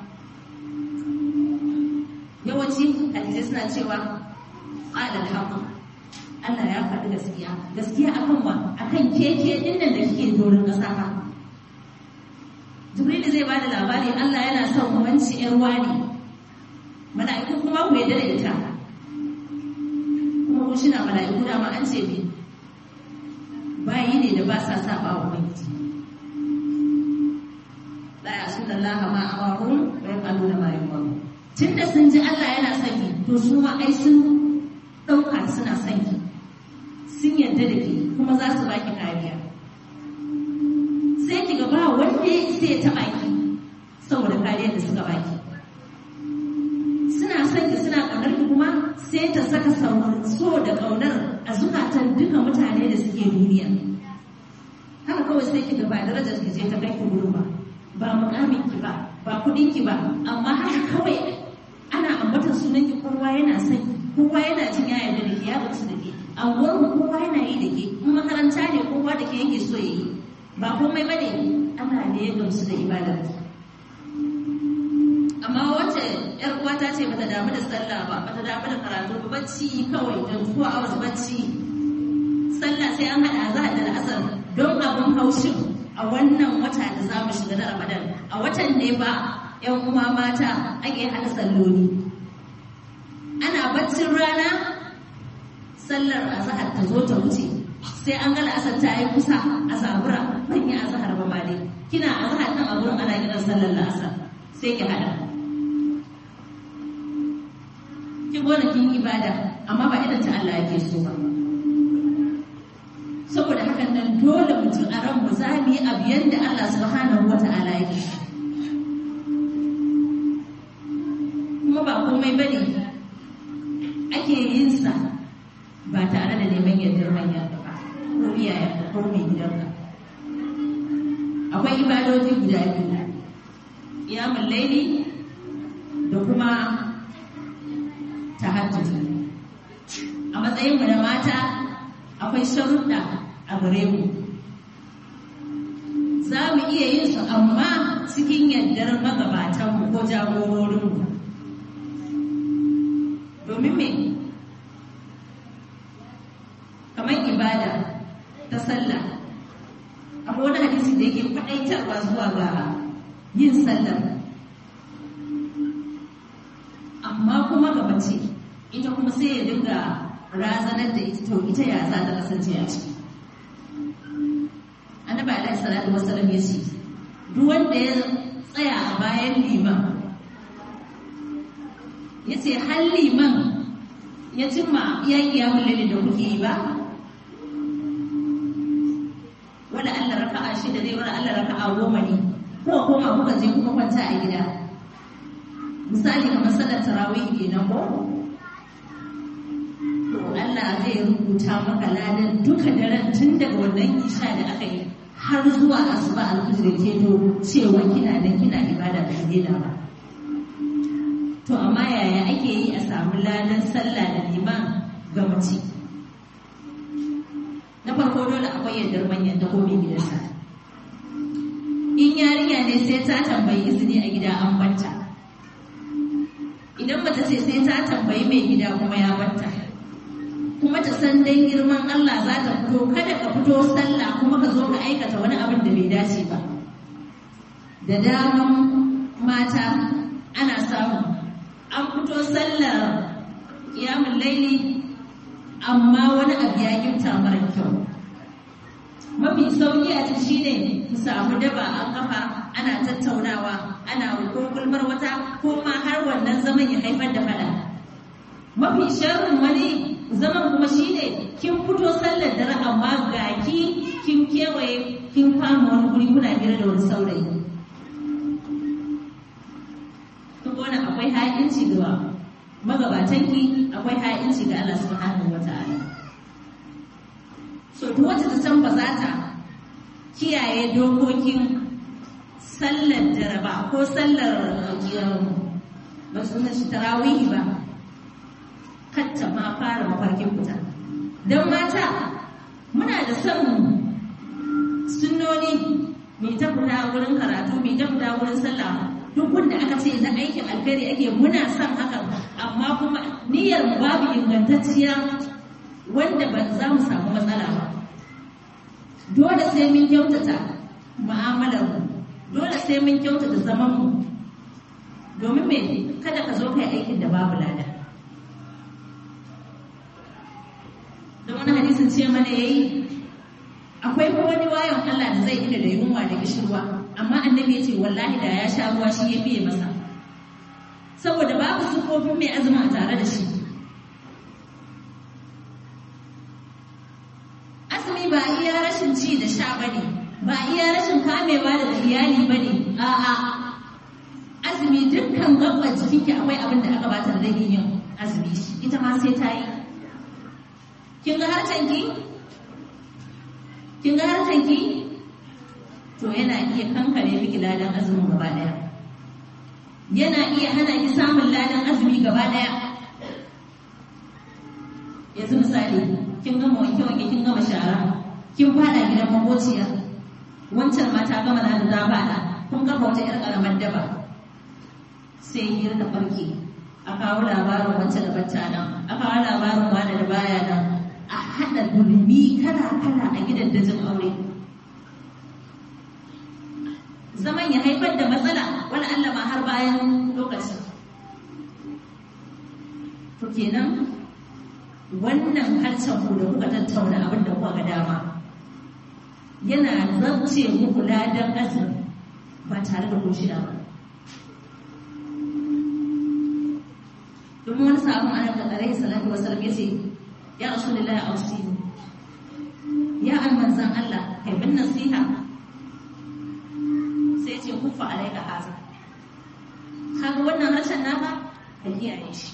yawanci hadisai suna cewa qala al Allah ya faɗi gaskiya gaskiya akan wa akan keke din nan da kike dorin ƙasa fa jibril zai bada labari Allah yana son wanci yar wani mala'iku kuma ku yadda da ita kuma kun shi na mala'iku dama an ce bi bayi ne da ba sa saba wa ubangiji la ya sunna Allah ma amarun wa yaqaluna ma yumaru tunda sun ji Allah yana son ki to su ma ai sun dauka suna son ki sun yarda da ke kuma za su baki kariya sai ki ga ba wanda sai ya taba ki saboda kariyar da suka baki suna son ki suna kaunar ki kuma sai ta saka so da kaunar a zukatan duka mutane da suke duniya haka kawai sai ki ga ba darajar ki je ta kai ki gurin ba ba mukamin ki ba ba kudin ki ba amma haka kawai ana ambatar sunan ki kowa yana son ki kowa yana jin ya yarda da ke ya gamsu da ke anguwar mu kowa yana yi da ke in makaranta ne kowa da ke yake so ya yi ba komai ba ne Allah ne ya gamsu da ibadar ki amma wacce yar uwata ce bata damu da sallah ba bata damu da karatu ba bacci kawai da zuwa awas bacci sallah sai an hada azhar da asar don abun haushin a wannan wata da za mu shiga na Ramadan a watan ne ba yan uwa mata ake hada salloli ana baccin rana sallar azhar ta zo ta wuce sai an ga asar ta yi kusa a zabura ban yi azhar ba ma dai kina azhar nan a gurin ana kiran sallar asar sai ki hada kin gona kin yi ibada amma ba irin ta Allah yake so ba saboda hakan nan dole mutum a ran mu za mu yi abu yadda Allah subhanahu wata'ala yake kuma ba komai bane ake yin sa ba tare da neman yardar manyan ba ko iyayen ko mai gidanka akwai ibadoji guda biyu iyamun laili da kuma tahajjudi a matsayin mu na mata akwai sharuɗa a gare mu za mu iya yin su amma cikin yardar magabatanmu ko jagororinmu domin me kamar ibada ta sallah akwai wani hadisi da yake faɗaitarwa zuwa ga yin sallar amma kuma ga mace ita kuma sai ya dinga razanar da ita to ita ya za ta kasance a ciki annabi alaihi salatu wasallam ya ce duk wanda ya tsaya a bayan liman ya ce har liman ya cimma iya kiyamun lalle da kuke yi ba wala Allah raka'a shida ne wala Allah raka'a goma ne ko koma kuka je kuma kwanta a gida misali kamar sallar tarawih kenan ko to Allah zai rubuta maka ladan duka daren tun daga wannan isha da aka yi har zuwa asuba alfijir ke to cewa kina da kina ibada da daina ba to amma yaya ake yi a samu ladan sallah da liman ga mace na farko dole akwai yardar manyan da komai gidansa in yarinya ne sai ta tambayi izini a gida an banta idan bata ce sai ta tambayi mai gida kuma ya banta kuma ta san dan girman Allah za ta fito kada ka fito sallah kuma ka zo ka aikata wani abin da bai dace ba da daman mata ana samu an fito sallar kiyamun laili amma wani abu ya gifta mara kyau mafi sauki a ci shine ki samu daba an kafa ana tattaunawa ana ko gulmar wata ko ma har wannan zaman ya haifar da fada mafi sharrin wani zaman kuma shine kin fito sallar dare amma ga ki kin kewaye kin kama wani guri kuna hira da wani saurayi kun wani akwai ha'inci ga magabatanki akwai ha'inci ga Allah subhanahu wata'ala so duk wacce ta san ba za ta kiyaye dokokin sallar jaraba ko sallar ba su shi tarawihi ba kacce ma fara mafarkin fita don mata muna da son sunnoni mai ta fita wurin karatu mai ta fita wurin sallah duk wanda aka ce na aikin alkhairi ake muna son hakan amma kuma niyyar mu babu ingantacciya wanda ba za mu samu matsala ba dole sai mun kyautata mu'amalar mu dole sai mun kyautata zaman mu domin me kada ka zo kai aikin da babu lada da wani hadisin ce mana yayi akwai wani wayon Allah da zai ina da yunwa da kishirwa amma annabi ya ce wallahi da ya sha ruwa shi ya fiye masa saboda babu sufofin mai azumi a tare da shi azumi ba iya rashin ci da sha bane ba iya rashin kamewa da iyali bane a'a azumi dukkan gabbar jikinki akwai abin da aka bata da yin azumi ita ma sai ta yi kin ga harcenki kin ga harcenki to yana iya kankare miki ladan azumin gaba daya yana iya hana ki samun ladan azumi gaba daya yanzu misali kin gama wanke wanke kin gama shara kin fada gidan makociya wancan mata gama na da fada kun kafa wata yar karamar daba sai hira ta farke a kawo labarin wancan da bacca nan a kawo labarin wani da baya nan a haɗa gulmi kala kala a gidan dajin aure zaman ya haifar da matsala wani Allah ma har bayan lokaci. To kenan wannan harshen ku da kuka tattauna abin da kuka ga dama yana zance muku ladan azumi ba tare da kun shida ba. Don kuma wani sabon annabi alaihi salatu wasallam yace ya rasulullahi ausini ya almanzan Allah kai bin nasiha sai ce kufa alaika haza kaga wannan harshen naka ka kiyaye shi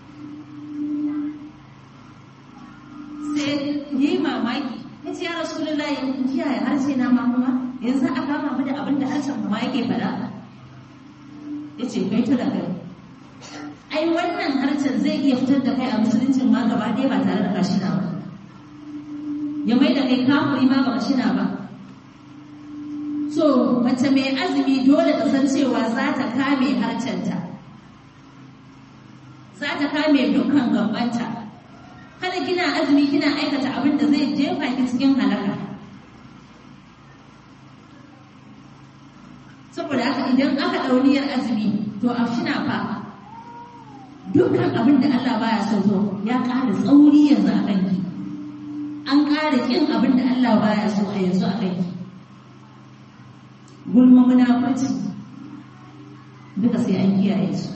sai yi mamaki ya ce ya rasulullahi in kiyaye harshe na ma kuma yanzu a kama mu da abin da harshen ma yake faɗa ya ce kai ta da kai ai wannan harshen zai iya fitar da kai a musuluncin ma gaba ɗaya ba tare da kashina ba ya mai da kai kafuri ma ba kashina ba so mace mai azumi dole ta san cewa za ta kame harcenta za ta kame dukkan gabanta kada kina azumi kina aikata abin da zai jefa ki cikin halaka saboda haka idan aka ɗauniyar azumi to a shina fa dukkan abin da Allah baya so to ya ƙara tsauri yanzu a kanki an ƙara kin abin da Allah baya so a yanzu a kanki gulma munafurci duka sai an kiyaye su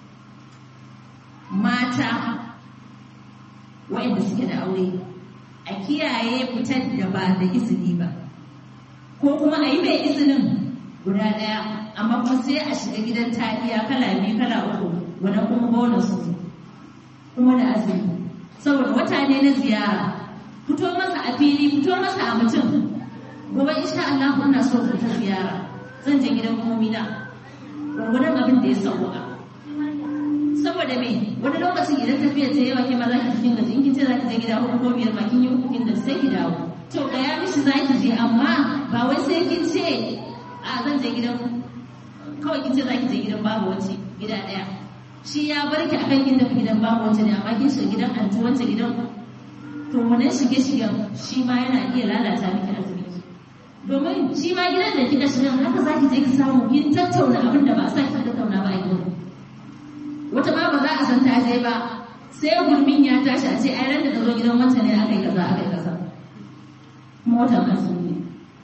mata waɗanda suke da aure a kiyaye fitar da ba da izini ba ko kuma a yi mai izinin guda ɗaya amma kuma sai a shiga gidan taliya kala biyu kala uku wani kuma bonus kuma da azumi saboda wata ne na ziyara fito masa a fili fito masa a mutum gobe insha Allah ina so ku ta ziyara zan je gidan komina gwargwadon abin da ya sauka saboda me wani lokacin idan tafiya ta yawa ke ma za ki cikin gaji in kin ce za ki je gida hudu ko biyar ma kin yi uku kin da sai ki dawo to ga ya mishi za ki je amma ba wai sai kin ce a zan je gidan kawai kin ce za ki je gidan babu wace gida daya shi ya bar ki akan kin tafi gidan babu wace ne amma kin shiga gidan antu wace gidan to wannan shige shigen shi ma yana iya lalata miki azumi domin shi ma gidan da kika shiga haka za ki je ki samu kin tattauna abin da ba sa ki tattauna ba a gidan wata ma ba za a san ta je ba sai gurmin ya tashi a ce ai ran da ka zo gidan wancan ne aka yi kaza aka yi kaza motar azumi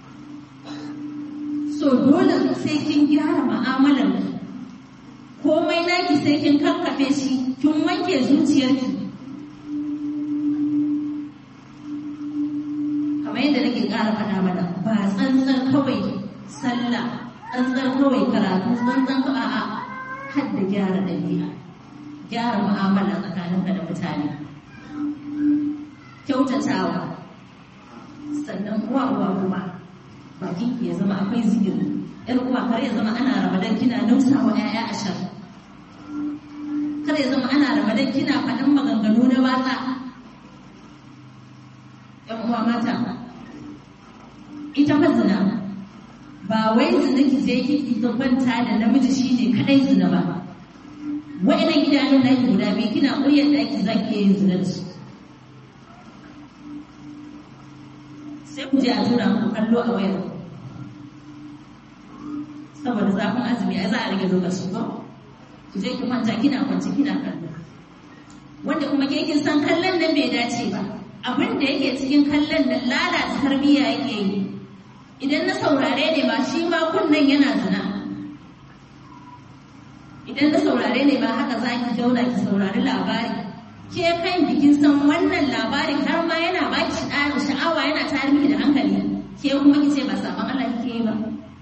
so dole sai kin gyara mu'amalar komai naki sai kin kakkafe shi kin wanke zuciyarki kamar yadda nake ƙara faɗa mana ba tsantsar kawai sallah tsantsar kawai karatu tsantsar kawai a'a har da gyara ɗabi'a gyara mu'amala tsakaninka da mutane kyautatawa sannan uwa uwa kuma bakin ya zama akwai zikiri yar uwa kar ya zama ana ramadan kina nausawa ƴaƴa ashar kar ya zama ana ramadan kina faɗin maganganu na batsa ƴan uwa mata ita fa zina ba wai zina ki je ki kwanta da namiji shine kadai zina ba wa'inan idanun naki guda biyu kina ƙuryar ɗaki za ki yin zina da su sai ku je a tura muku kallo a wayar saboda zafin azumi ai za a rage lokaci ba ku je ki kwanta kina kwanci kina kallo wanda kuma ke kin san kallon nan bai dace ba abin da yake cikin kallon nan lalata tarbiyya yake yi idan na saurare ne ba shi ma kunnen yana zina idan na saurare ne ba haka za ki zauna ki saurari labari ke kan bikin san wannan labarin har ma yana ba ki sha'awa yana tare miki da hankali ke kuma ki ce ba saban Allah kike yi ba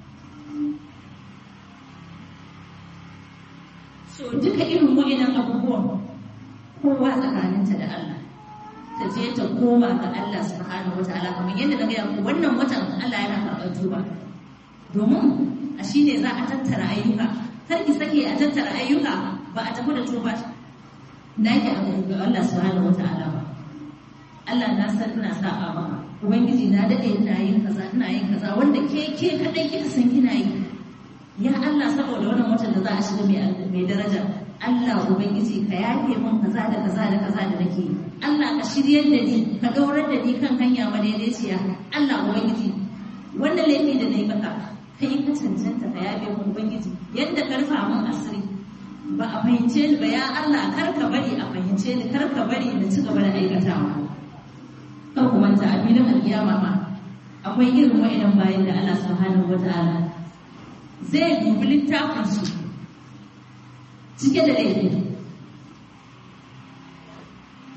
so duka irin wa'annan abubuwan kowa tsakaninta da Allah ta je ta koma ga Allah subhanahu wataala kamar yadda na gaya muku wannan watan Allah yana karɓar tuba domin a shine za a tattara ayyuka kar ki sake a tattara ayyuka ba a tafi da tuba naki a ga Allah subhanahu wataala ba Allah na san ina sa'a maka ubangiji na dade ina yin kaza ina yin kaza wanda ke ke kadai kika san kina yi ya Allah saboda wannan watan da za a shiga mai mai daraja Allah ubangiji ka yafe min kaza da kaza da kaza da nake yi Allah ka shiryar da ni ka daurar da ni kan hanya madaidaiciya Allah ubangiji wannan laifi da nayi maka kai ka cancanta ka yafe min ubangiji yadda ka rufa min asiri ba a fahimce ni ba ya Allah kar ka bari a fahimce ni kar ka bari na ci gaba da aikatawa kar ku manta a filin alkiyama ma akwai irin wa'idan bayan da Allah subhanahu wata'ala zai dubi littafin su cike da laifi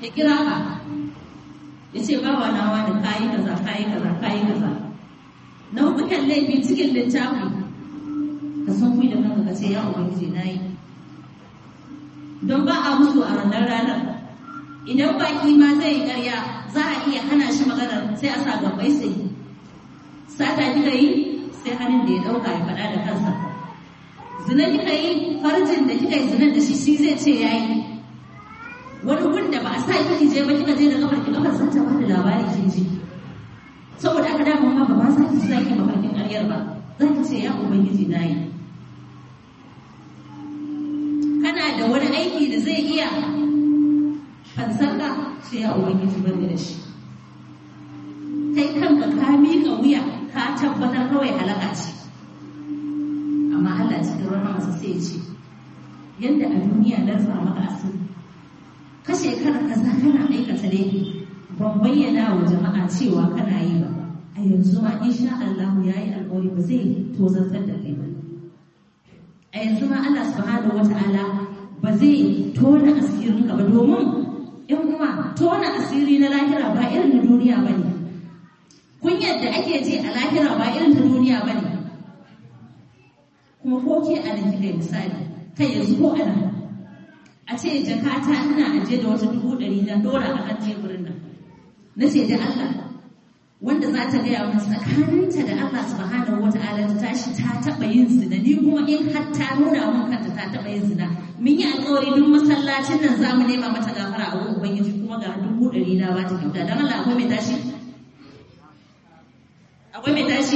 ya kira ka ya ce bawa nawa da kayi kaza kayi kaza kayi kaza nau'ukan laifi cikin littafi ka san kuyi da kanka ka ce ya ubangiji na yi don ba a musu a ranar ranar idan baki ma zai yi karya za a iya hana shi maganar sai a sa gabai sai sata kika yi sai hannun da ya dauka ya faɗa da kansa zina kika yi farjin da kika yi zinan da shi shi zai ce ya yi wani gun da ba a sa kika je ba kika je da kafar ki kafar sun ta bada labari kin ji saboda aka dama ma ba ma sa ki sa ki mafarkin ƙaryar ba za ki ce ya ubangiji na yi kana da wani aiki da zai iya fansarka sai ya ubangiji bane da shi kai kanka ka miƙa wuya ka tabbatar kawai halaka ce amma Allah cikin rahamarsa sai ya ce yadda a duniya na rufa maka asiri ka shekara kaza kana aikata laifi ban bayyana wa jama'a cewa kana yi ba a yanzu ma insha Allah ya yi alƙawari ba zai tozartar da kai ba a yanzu ma Allah subhanahu wata'ala ba zai tona asirin ka ba domin yan uwa tona asiri na lahira ba irin na duniya ba ne kunyar da ake ji a lahira ba irin ta duniya ba ne kuma ko ke a nan kika misali kai yanzu ko a nan a ce jakata ina aje da wata dubu ɗari na dora a kan teburin nan na ce da Allah wanda za ta gaya min tsakaninta da Allah subhanahu wa ta'ala ta tashi ta taɓa yin zina ni kuma in har ta nuna min kanta ta taɓa yin zina mun yi alƙawari duk masallacin nan za mu nema mata gafara a wurin ubangiji kuma ga dubu ɗari na ba ta kyauta don Allah akwai mai tashi akwai mai tashi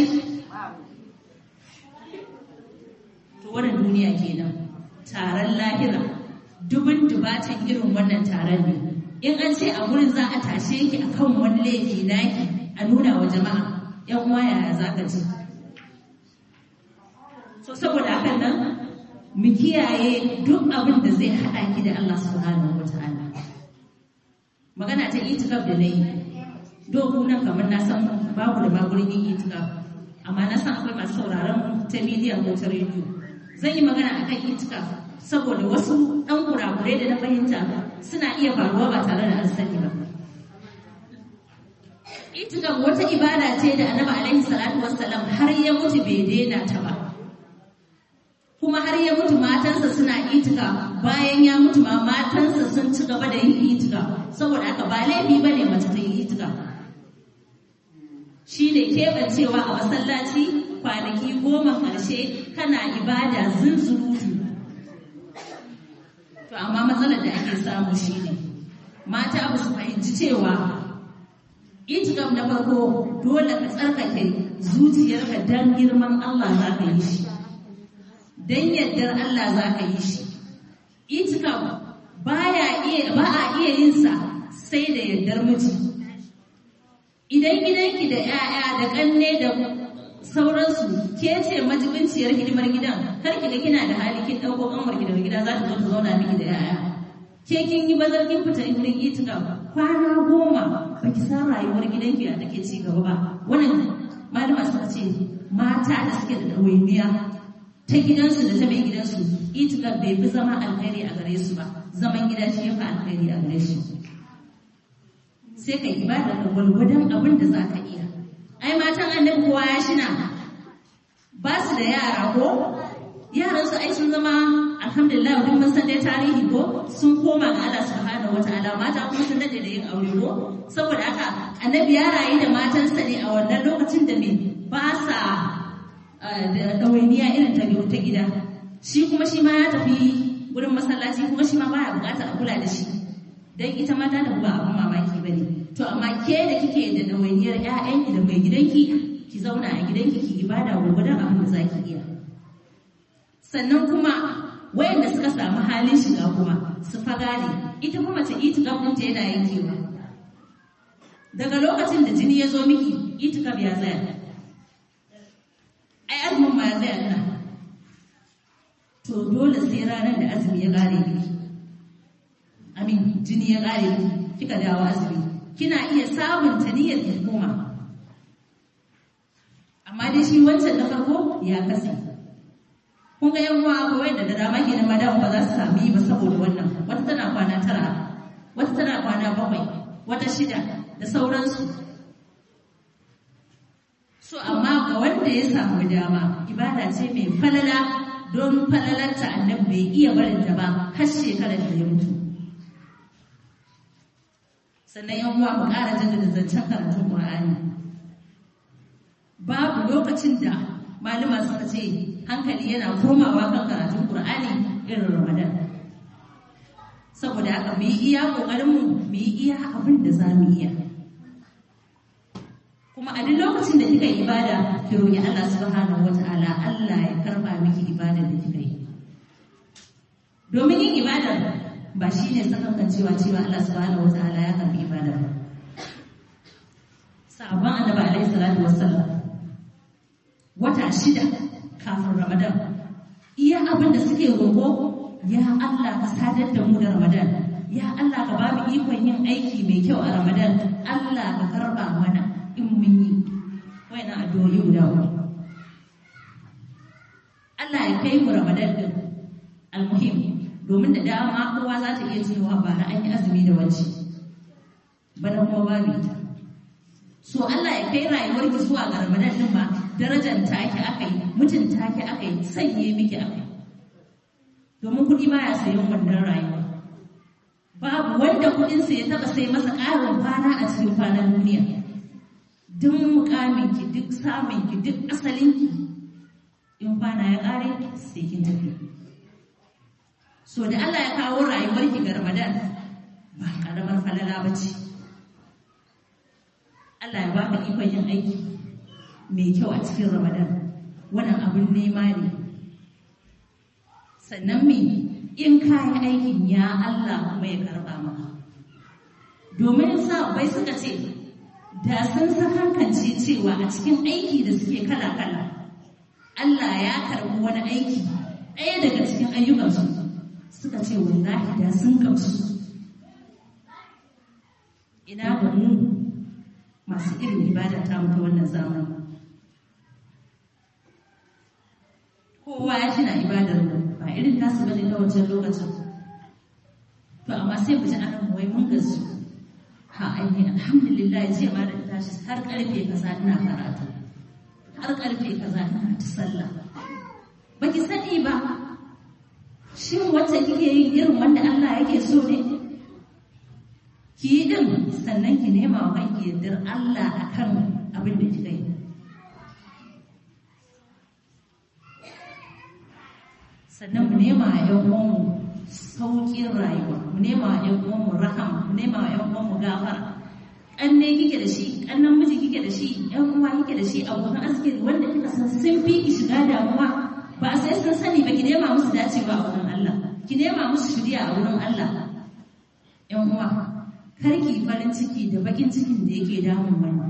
to wannan duniya kenan taron lahira dubin dubatan irin wannan taron ne in an ce a wurin za a tashe ki akan wani laifi naki a nuna wa jama'a yan uwa yaya za ka ji so saboda hakan nan mu kiyaye duk abin da zai haɗa ki da Allah subhanahu wata'ala magana ta itikaf da na yi doku nan kamar na san babu da magurin yin itikaf amma na san akwai masu sauraron ta bidiyon ko ta rediyo zan yi magana akan itikaf saboda wasu ɗan kurakurai da na fahimta suna iya faruwa ba tare da an sani ba itikaf wata ibada ce da annabi alaihi salatu wassalam har ya mutu bai daina ta ba kuma har ya mutu matansa suna itika bayan ya mutu ma matansa sun ci gaba da yin itika saboda haka ba laifi ba ne mace ta yi itika shi ne keɓancewa a masallaci kwanaki goma ƙarshe kana ibada zunzurutu to amma matsalar da ake samu shi ne mata ba su fahimci cewa itikam na farko dole ka tsarkake zuciyarka don girman Allah za ka yi shi don yardar Allah za ka yi shi. Itikam baya iya ba a iya yin sa sai da yardar miji. Idan gidanki da 'ya'ya da ƙanne da sauransu ke ce majibinciyar hidimar gidan kar ki ga kina da hali kin ɗauko ƙanwar gidan gida za ta zo ta zauna miki da 'ya'ya. Ke kin yi bazar kin fita wurin itikam kwana goma ba ki san rayuwar gidanki a take ci gaba ba. Wannan malama suka ce mata da suke da ɗawainiya ta gidansu da ta mai gidansu itikar bai fi zama alkhairi a gare su ba zaman gida shi ya fi alkhairi a gare shi sai ka ibada ka gwalgwadon abin da za ka iya ai matan annabi kowa ya shina ba su da yara ko yaran su ai sun zama alhamdulillah duk mun san dai tarihi ko sun koma ga Allah subhanahu wataala mata kuma sun dade da yin aure ko saboda haka annabi ya rayu da matansa ne a wannan lokacin da me ba sa da ɗawainiya irin ta ta gida shi kuma shi ma ya tafi wurin masallaci kuma shi ma baya buƙatar a kula da shi dan ita ma ta tafi ba abin mamaki bane to amma ke da kike da ɗawainiyar ƴaƴanki da mai gidanki ki zauna a gidanki ki ibada gurgurdan abin da zaki iya sannan kuma wayanda suka samu halin shiga kuma su faga ne ita kuma mace itikaf ɗinta yana yankewa daga lokacin da jini ya zo miki itikaf ya tsaya ai azumin ma ya tsaya nan to dole sai ranar da azumi ya kare miki amin jini ya kare miki kika dawo azumi kina iya sabunta niyyar ki koma amma dai shi wancan na farko ya kasa kun ga yan uwa akwai wanda da dama kenan madam ba za su sami ba saboda wannan wata tana kwana tara wata tana kwana bakwai wata shida da sauransu so amma ga wanda ya samu dama ibada ce mai falala don falalarta annabi bai iya barinta ba har shekarar da ya mutu sannan yan uwa mu ƙara jaddada zancen karatun Qur'ani babu lokacin da malama suka ce hankali yana komawa kan karatun Qur'ani irin Ramadan saboda haka mu yi iya kokarin mu mu yi iya abin da za mu iya kuma a duk lokacin da kika yi ibada ki roki Allah subhanahu wataala Allah ya karba miki ibadar da kika yi domin yin ibadar ba shi ne sakankan cewa cewa Allah subhanahu wa ta'ala ya karbi ibada ba sabon annabi alaihi salatu wassalam wata shida kafin ramadan iya abin da suke roƙo ya Allah ka sadar da mu da ramadan ya Allah ka ba mu ikon yin aiki mai kyau a ramadan Allah ka karba mana in mun yi wayannan addu'o'i guda uku Allah ya kai mu ramadan din almuhim domin da dama kowa za ta iya cewa ba na an yi azumi da wacce bana kuma babu ita so Allah ya kai rayuwar ki zuwa ga Ramadan din ba darajar take aka yi mutum take aka yi sanye miki aka yi domin kuɗi baya sayan wannan rayuwa babu wanda kuɗinsa ya taɓa sai masa ƙarin kwana a cikin kwanan duniya duk mukamin ki duk samun ki duk asalin ki in kwana ya ƙare sai kin tafi so da Allah ya kawo rayuwarki ga Ramadan ba karamar falala ba ce Allah ya baka ikon yin aiki mai kyau a cikin Ramadan wannan abin nema ne sannan me in ka yi aikin ya Allah kuma ya karba maka domin sa bai suka ce da sun sakankance cewa a cikin aiki da suke kala-kala Allah ya karbi wani aiki ɗaya daga cikin ayyukansu suka ce wallahi da sun gamsu ina ga mu masu irin ibada ta mutu wannan zamani kowa ya tuna ibadar mu ba irin tasu bane ta wancan lokacin to amma sai mu ji anan wai mun gasu ha aini alhamdulillah jiya ma da tashi har karfe kaza ina karatu har karfe kaza ina ta sallah baki sani ba shin wacce kike yin irin wanda Allah yake so ne ki yi din sannan ki nema wa kanki yardar Allah akan abin da kika yi sannan mu nema a yan uwanmu sauƙin rayuwa mu nema a yan uwanmu rahama mu nema a yan uwanmu gafara ƙanne kike da shi ƙannan miji kike da shi ƴan uwa kike da shi abokan arziki wanda kika san sun fi ki shiga damuwa ba sai sun sani ba ki nema musu dacewa a wurin Allah ki nema musu shirya a wurin Allah ƴan uwa kar ki farin ciki da bakin cikin da yake damun wani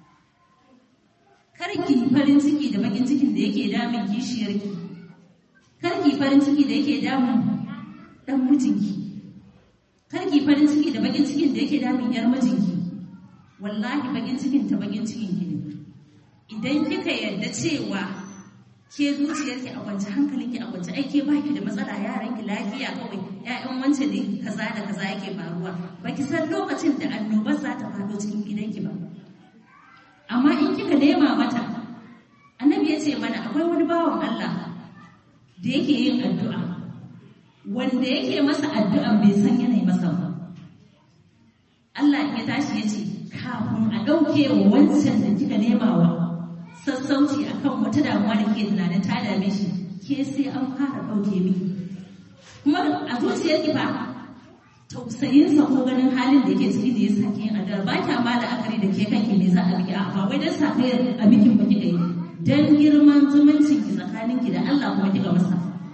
kar ki farin ciki da bakin cikin da yake damun kishiyarki kar ki farin ciki da yake damun dan mijinki kar ki farin ciki da bakin cikin da yake damun yar mijinki wallahi bakin cikin ta bakin cikin ki ne idan kika yarda cewa ke zuciyarki a kwance hankalinki a kwance ai ke baki da matsala yaranki lafiya kawai ƴaƴan wance ne kaza da kaza yake faruwa baki san lokacin da annobar za ta faɗo cikin gidanki ba amma in kika nema mata annabi ya ce mana akwai wani bawan Allah da yake yin addu'a wanda yake masa addu'a bai san yanayi masa ba Allah ya tashi ya ce kafin a ɗauke wa wancan da kika nema wa sassauci akan wata damuwa da ke tunanin ta dame shi ke sai an fara ɗauke miki kuma a zuciyar ki fa tausayinsa ko ganin halin da yake ciki da ya sa yin addu'a ba kya ma la'akari da ke kanki ne za a miki a ba wai dan sa kai a bikin ba kika yi dan girman zumuncin ki tsakanin ki da Allah kuma kika masa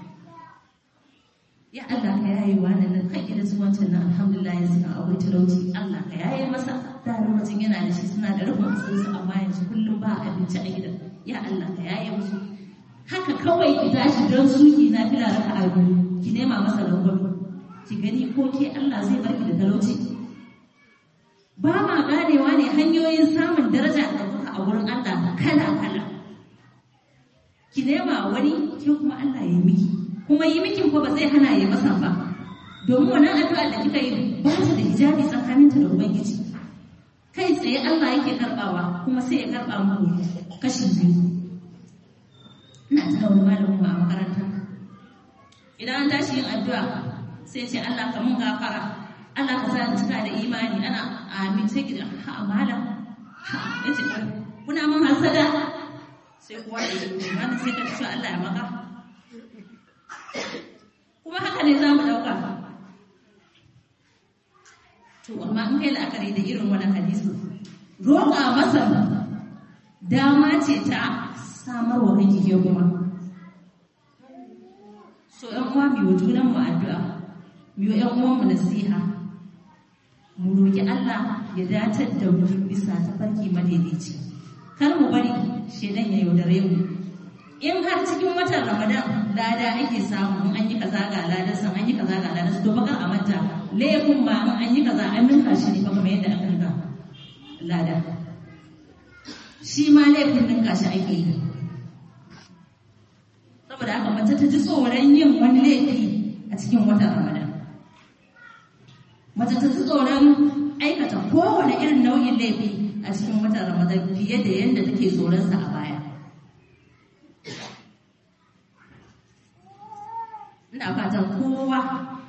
ya Allah ka yaye wannan nan kai da zuwancin nan alhamdulillah yanzu kan akwai talauci Allah ka yaye masa da mutum yana da shi suna da rufin asirinsu amma yanzu kullum ba abinci a gidan ya Allah ka yaye musu haka kawai ki tashi don suki na fila raka a biyu ki nema masa rangwame ki gani ko ke Allah zai barki da talauci ba ma ganewa ne hanyoyin samun daraja da kuka a wurin Allah kala kala ki nema wani ke kuma Allah ya miki kuma yi miki ko ba zai hana ya masa ba domin wannan addu'a da kika yi ba ta da hijabi tsakaninta da ubangiji kai tsaye Allah yake karbawa kuma sai ya karba muku kashi biyu ina tuna wani malamin a makaranta idan an tashi yin addu'a sai ce Allah ka mun gafara Allah ka sa ni cika da imani ana amin sai ki ha malam ha yace kuna mun hasada sai kuwa da yi mana sai ka ce Allah ya maka kuma haka ne za mu ɗauka to amma in kai la'akari da irin wani hadisi roƙa masa dama ce ta samarwa kake ke kuma so ‘yan uwa mu yi junan mu addu'a mu yi ‘yan uwan mu nasiha mu roƙi Allah ya datar da mu bisa tafarki madaidaici kar mu bari shedan ya yaudare mu in har cikin watan ramadan lada ake samu in an yi kaza ga ladan san an yi kaza ga ladan to bakar a manta laifin ma in an yi kaza an ninka shi ne kuma yadda aka ninka lada shi ma laifin ninka shi ake yi saboda haka mace ta ji tsoron yin wani laifi a cikin watan ramadan mace ta ji tsoron aikata kowane irin nau'in laifi a cikin watan ramadan fiye da yadda take tsoronsa a baya ina fatan kowa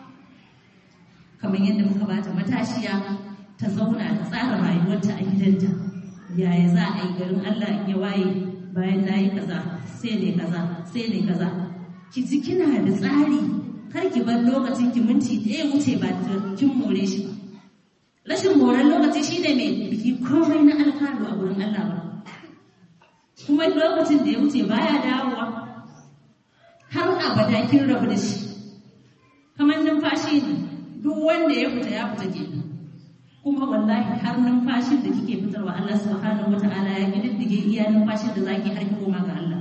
kamar yadda muka bata matashiya ta zauna ta tsara rayuwarta a gidanta yaya za a yi garin Allah in ya waye bayan na yi kaza sai ne kaza sai ne kaza ki ji kina da tsari kar ki bar lokacin ki minti ɗaya wuce ba ta kin more shi ba rashin moran lokaci shine mai biki komai na alfanu a wurin Allah ba kuma lokacin da ya wuce baya dawowa har abada kin rabu da shi kamar numfashi ne duk wanda ya fita ya fita ke kuma wallahi har numfashin da kike fitarwa Allah subhanahu wata'ala ya kididdige iya numfashin da zaki har ki koma ga Allah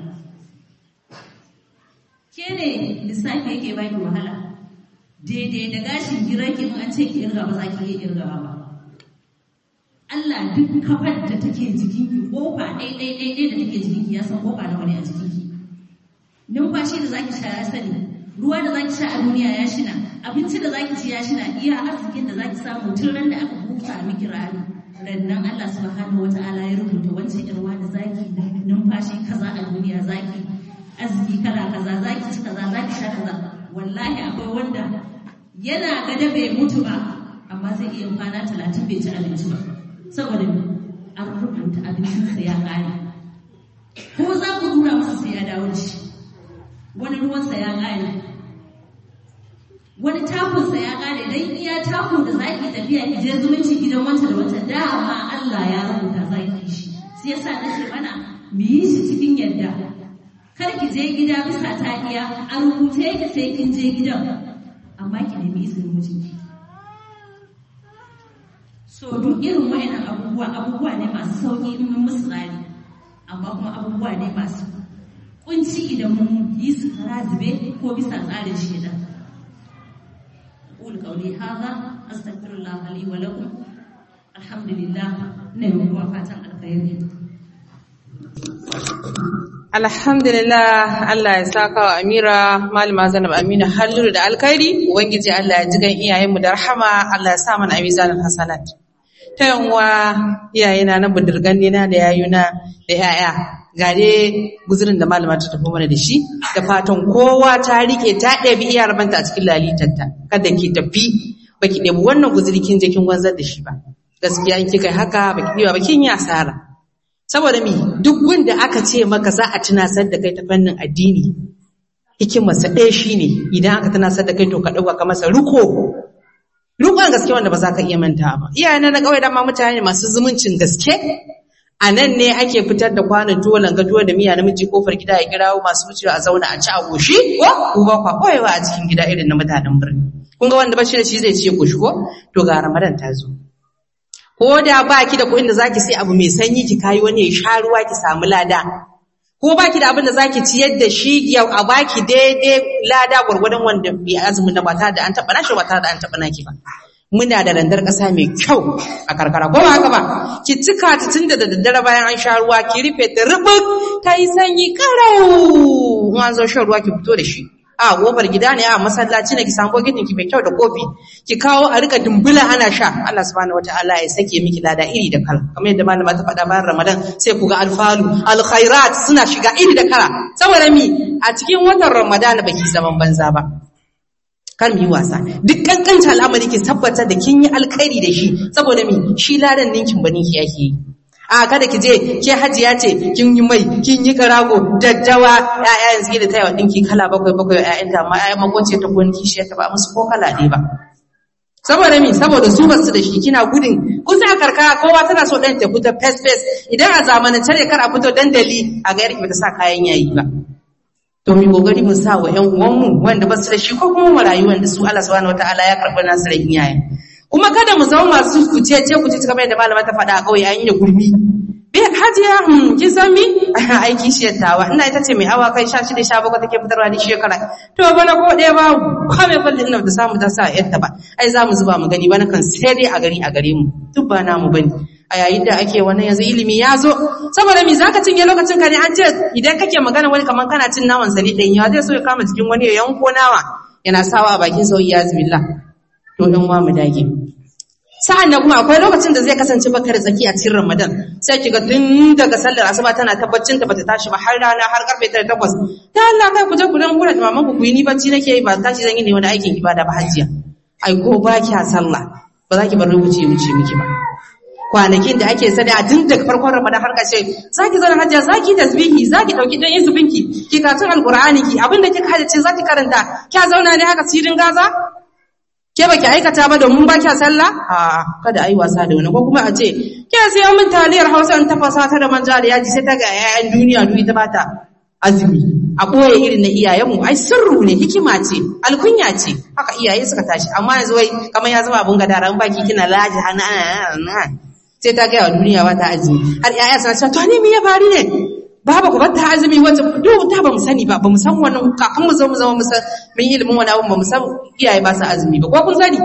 ke ne lissafi yake baki wahala daidai da gashin girarki in an ce ki irga ba za ki iya irga ba Allah duk kafar da take jikinki kofa ɗai ɗai ɗai ɗai da take jikinki ya san kofa nawa ne a jikinki numfashi da zaki sha ya sani ruwa da zaki sha a duniya ya shina abinci da zaki ci ya shina iya arzikin da zaki samu tun ran da aka busa miki rani rannan Allah subhanahu wata'ala ya rubuta wancan irwa da zaki numfashi kaza a duniya zaki arziki kala kaza zaki ci kaza zaki sha kaza wallahi akwai wanda yana gada bai mutu ba amma zai iya kwana talatin bai ci abinci ba saboda an rubuta abincinsa ya ƙare ko za ku dura masa sai ya dawo da shi wani ruwansa ya ƙare wani takunsa ya ƙare don iya takun da za ki tafiya ki je zumunci gidan wancan da wancan dama Allah ya rubuta za ki shi sai yasa na ce mana mu yi shi cikin yadda kar ki je gida bisa ta iya a rubuce ki sai kin je gidan amma ki nemi izinin mijinki so duk irin wayannan abubuwa abubuwa ne masu sauki in mun musu tsari amma kuma abubuwa ne masu kunci idan mun yi su kara zube ko bisa tsarin shida qul qawli hadha astaghfirullah li wa lakum alhamdulillah ne kuma fatan alkhairi Alhamdulillah Allah ya saka wa Amira Malama Zainab Amina halluru da alkhairi Ubangiji Allah ya ji gan iyayenmu da rahama Allah ya sa mana a mizanin hasanat ta yanwa iyayena na budurgan na da yayuna da yaya ga dai guzurin da malama ta tafi mana da shi da fatan kowa ta rike ta ɗabi iya rabanta a cikin lalitarta kada ki tafi baki ɗebi wannan guzuri kin je kin wanzar da shi ba gaskiya in kika haka baki ɗiba ba kin yi asara saboda mi duk wanda aka ce maka za a tunasar da kai ta fannin addini hikimarsa ɗaya shine idan aka tunasar da kai to ka ɗauka ka masa riko rikon gaske wanda ba za ka iya manta ba iyayen na kawai dama mutane masu zumuncin gaske a nan ne ake fitar da kwanon tuwo langa tuwo da miya namiji kofar gida ya kirawo masu wucewa a zauna a ci a goshi ko ku ba kwa koyewa a cikin gida irin na mutanen birni kun ga wanda ba shi da shi zai ce goshi ko to ga ramadan ta zo ko da ba ki da kuɗin da zaki sai abu mai sanyi ki kayi wani ya sha ruwa ki samu lada ko ba ki da abin da zaki ciyar da shi yau a baki daidai lada gwargwadon wanda bai azumin da ba ta da an taɓa nashi ba ta da an taɓa naki ba muna da randar ƙasa mai kyau a karkara ko ba haka ba ki cika ta tun da daddare bayan an sha ruwa ki rufe ta rubuk ta yi sanyi karau in an zo shan ruwa ki fito da shi a gobar gida ne a masallaci ne ki samu bokitin ki mai kyau da kofi ki kawo a rika dumbula ana sha Allah subhanahu wataala ya sake miki lada iri da kala kamar yadda malama ta faɗa bayan Ramadan sai ku ga alfalu alkhairat suna shiga iri da kala saboda mi a cikin watan Ramadan baki zaman banza ba kar mu yi wasa duk kankanta al'amari ki tabbata da kin yi alkhairi da shi saboda mi shi ladan ninkin ba ninki yake yi a kada ki je ke hajiya ce kin yi mai kin yi karago daddawa ƴaƴa yanzu da tayawa dinki kala bakwai bakwai ƴaƴan ta amma ƴaƴan makoce ta gon kishi ta ba musu ko kala ɗaya ba saboda mi saboda su basu da shi kina gudun kusa a karkara kowa tana so ɗan ta fito fes fes idan a zamanance ne kar a fito dandali a ga yarki bata sa kayan yayi ba to mu kokari mu sa wa ƴan uwanmu wanda basu da shi ko kuma mu rayu wanda su Allah subhanahu wataala ya karɓi nasu da iyaye kuma kada mu zama masu kuce ce kuce kamar yadda malama ta faɗa a kauye an yi gurmi bi hajiya hmm kin san mi aiki shi tawa ina ita ce mai awa kai 16 17 take fitarwa ni shekara to bana ko ɗaya ba ko mai falle ina da samu ta sa yadda ba ai za mu zuba mu gani bana kan sai dai a gari a gare mu duk ba namu bane a yayin da ake wannan yanzu ilimi ya zo saboda mi zaka cinye lokacin ka ne an ce idan kake magana wani kaman kana cin naman sani ɗan ya zai so ya kama jikin wani ya yanko nawa yana sawa a bakin sauyi ya zubillah to ɗan wa mu dage sa'an nan kuma akwai lokacin da zai kasance baka da tsaki a cikin Ramadan sai kiga tun daga sallar asuba tana tabbacin ta bata tashi ba har rana har karfe 8 ta Allah kai ku je ku dan gura da maman ku yi ni bacci nake yi ba tashi zan yi ne wani aikin ibada ba hajiya ai ko ba kya sallah ba za ki bar lokaci ya wuce miki ba kwanakin da ake sani a tun daga farkon Ramadan har ƙarshe zaki zauna hajiya zaki tasbihi zaki dauki dan izubinki ki katun alqur'ani ki abinda kika hadace zaki karanta kya zauna ne haka sirin gaza ke baki aikata ba domin ba kya sallah a kada ayi wasa da wani ko kuma a ce ke sai mun taliyar Hausa in tafasa ta da manja da yaji sai ta ga yayan duniya duk ita bata azumi a koye irin na iyayenmu ai sirru ne hikima ce alkunya ce haka iyaye suka tashi amma yanzu wai kamar ya zama abun gadara in baki kina laji hana sai ta ga duniya ba ta azumi har yaya suna cewa to ne me ya faru ne baba ku ta azumi wata duk ta ba mu sani ba ba mu san wannan kafin mu zo mu zama mu san mun yi ilimin wani abu ba mu san iyaye ba su azumi ba ko kun sani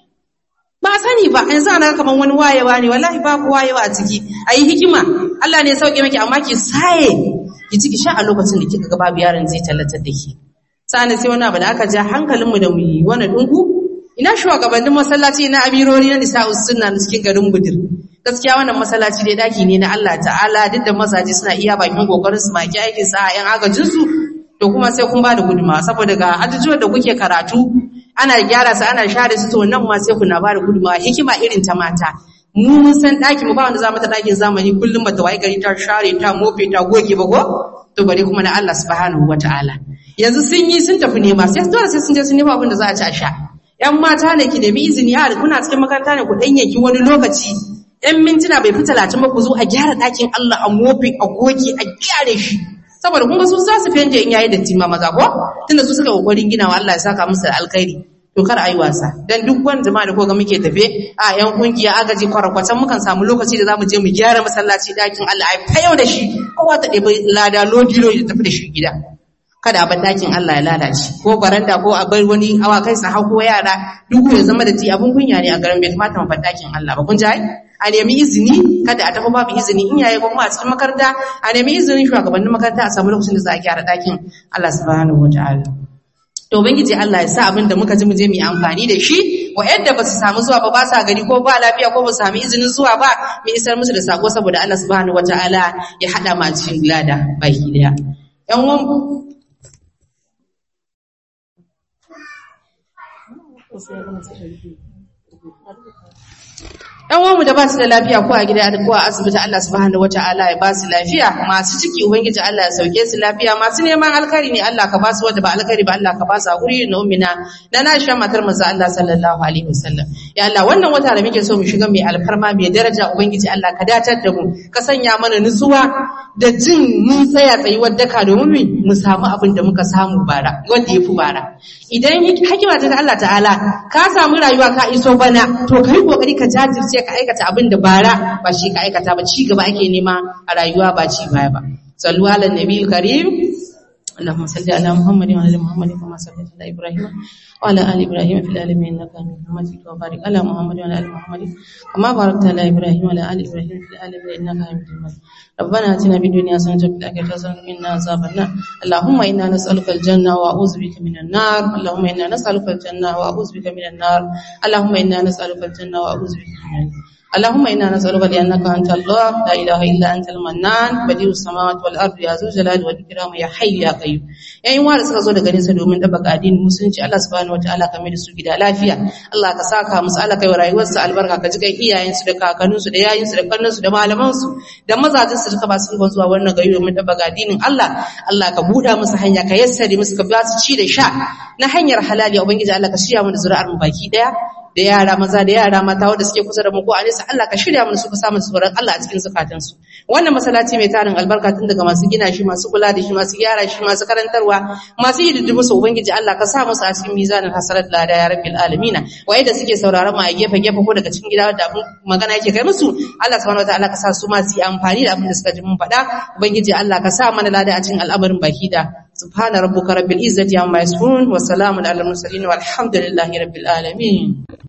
ba sani ba yanzu ana kaman wani wayewa ne wallahi babu wayewa a ciki ayi hikima Allah ne ya sauke miki amma ki saye ki ciki sha a lokacin da kika ga babu yaron zai tallatar da ki sa'an sai wani abu da aka ja hankalin mu da mu yi wani dungu ina shugabannin masallaci na amirori na nisa'us sunna na cikin garin budir gaskiya wannan masallaci dai daki ne na Allah ta'ala duk da mazaje suna iya bakin kokarin su maki aikin sa yan agajin su to kuma sai kun bada gudunmawa saboda ga ajujuwan da kuke karatu ana gyara su ana share su to nan ma sai kuna bada gudunmawa hikima irin ta mata mu mun san daki mu ba wanda za mu ta dakin zamani kullum mata wai gari ta share ta mofe ta goge ba ko to bare kuma na Allah subhanahu wataala yanzu sun yi sun tafi nema sai dole sai sun je sun nema abin da za a ci a sha yan mata ne ki nemi izini a kuna cikin makaranta ne ku danyenki wani lokaci ‘yan mintuna bai fi talatin ba ku zo a gyara ɗakin Allah a mofi a goge a gyare shi saboda kun ga su za su fente in yayi datti ma maza ko tunda su suka kokarin ginawa Allah ya saka musu da alkhairi to kar ayi wasa dan duk wani jama'a da koga muke tafe a yan kungiya agaji kwarakwatan mukan samu lokaci da zamu je mu gyara masallaci ɗakin Allah ai fayau da shi kowa ta ɗebi lada lodi lodi tafi da shi gida kada a bar ɗakin Allah ya lalace ko baranda ko a bar wani awakai su hau ko yara duk ya zama da ti abun kunya ne a garin bai kamata mu bar ɗakin Allah ba kun ji a nemi izini kada a tafi babu izini in yayi kuma a cikin makaranta a nemi izinin shugabannin makaranta a samu lokacin da za a gyara ɗakin Allah subhanahu wataala to ubangiji Allah ya sa abin da muka ji mu je mu yi amfani da shi wa'yanda ba su samu zuwa ba ba sa gari ko ba lafiya ko ba su sami izinin zuwa ba mu isar musu da sako saboda Allah subhanahu wataala ya hada ma cikin lada baki daya yan uwan ‘Yan uwanmu da ba su da lafiya ko a gida ko a asibiti Allah subhanahu wa ta'ala ya ba su lafiya masu ciki Ubangiji Allah ya sauke su lafiya masu neman alkari ne Allah ka ba su wadda ba alkari ba Allah ka ba su a guri na umina na na sha matar manzo Allah sallallahu alaihi wasallam ya Allah wannan wata da muke so mu shiga mai alfarma mai daraja Ubangiji Allah ka datar da mu ka sanya mana nutsuwa da jin mun tsaya tsayuwar daka domin mu samu abin da muka samu bara wanda ya fi bara idan hakima ta Allah ta'ala ka samu rayuwa ka iso bana to kai kokari ka jajirce ka aikata abin da bara ba shi ka aikata ba ci gaba ake nema a rayuwa ba ci baya ba sallu ala nabiyil karim اللهم صل على محمد وعلى ال محمد كما صليت على ابراهيم وعلى ال ابراهيم في العالمين انك حميد مجيد وبارك على محمد وعلى ال محمد كما باركت على ابراهيم وعلى ال ابراهيم في العالمين انك حميد مجيد ربنا اتنا في الدنيا حسنه وفي الاخره حسنه وقنا عذاب النار اللهم انا نسالك الجنه واعوذ بك من النار اللهم انا نسالك الجنه واعوذ بك من النار اللهم انا نسالك الجنه واعوذ بك من النار اللهم إنا نسألك لأنك أنت الله لا إله إلا أنت المنان بديع السماوات والأرض يا ذو الجلال والإكرام يا حي يا قيوم yayin wa da suka zo daga nesa domin dabaka addinin musulunci Allah subhanahu wataala ka mai da su gida lafiya Allah ka saka musu Allah kai rayuwarsu albarka ka ji kai iyayensu da kakanninsu da yayinsu da kannansu da malamansu da mazajin su duka ba su ga zuwa wannan gari domin dabaka addinin Allah Allah ka buɗa musu hanya ka yassare musu ka ba su ci da sha na hanyar halali ubangiji Allah ka shirya mu da zuri'ar mu baki daya da yara maza da yara mata wanda suke kusa da mu ko a nesa Allah ka shirya mana su ka samu tsoron Allah a cikin zukatansu wannan masallaci mai tarin albarka tun daga masu gina shi masu kula da shi masu gyara shi masu karantarwa masu yi diddibu su ubangiji Allah ka sa musu a cikin mizanin hasarat lada ya rabbil alamin waye da suke sauraron mu a gefe gefe ko daga cikin gida da abin magana yake kai musu Allah subhanahu wataala ka sa su ma su yi amfani da abin da suka ji mun faɗa ubangiji Allah ka sa mana lada a cikin al'amarin baki da سبحان ربك رب العزة عما يصفون وسلام على المرسلين والحمد لله رب العالمين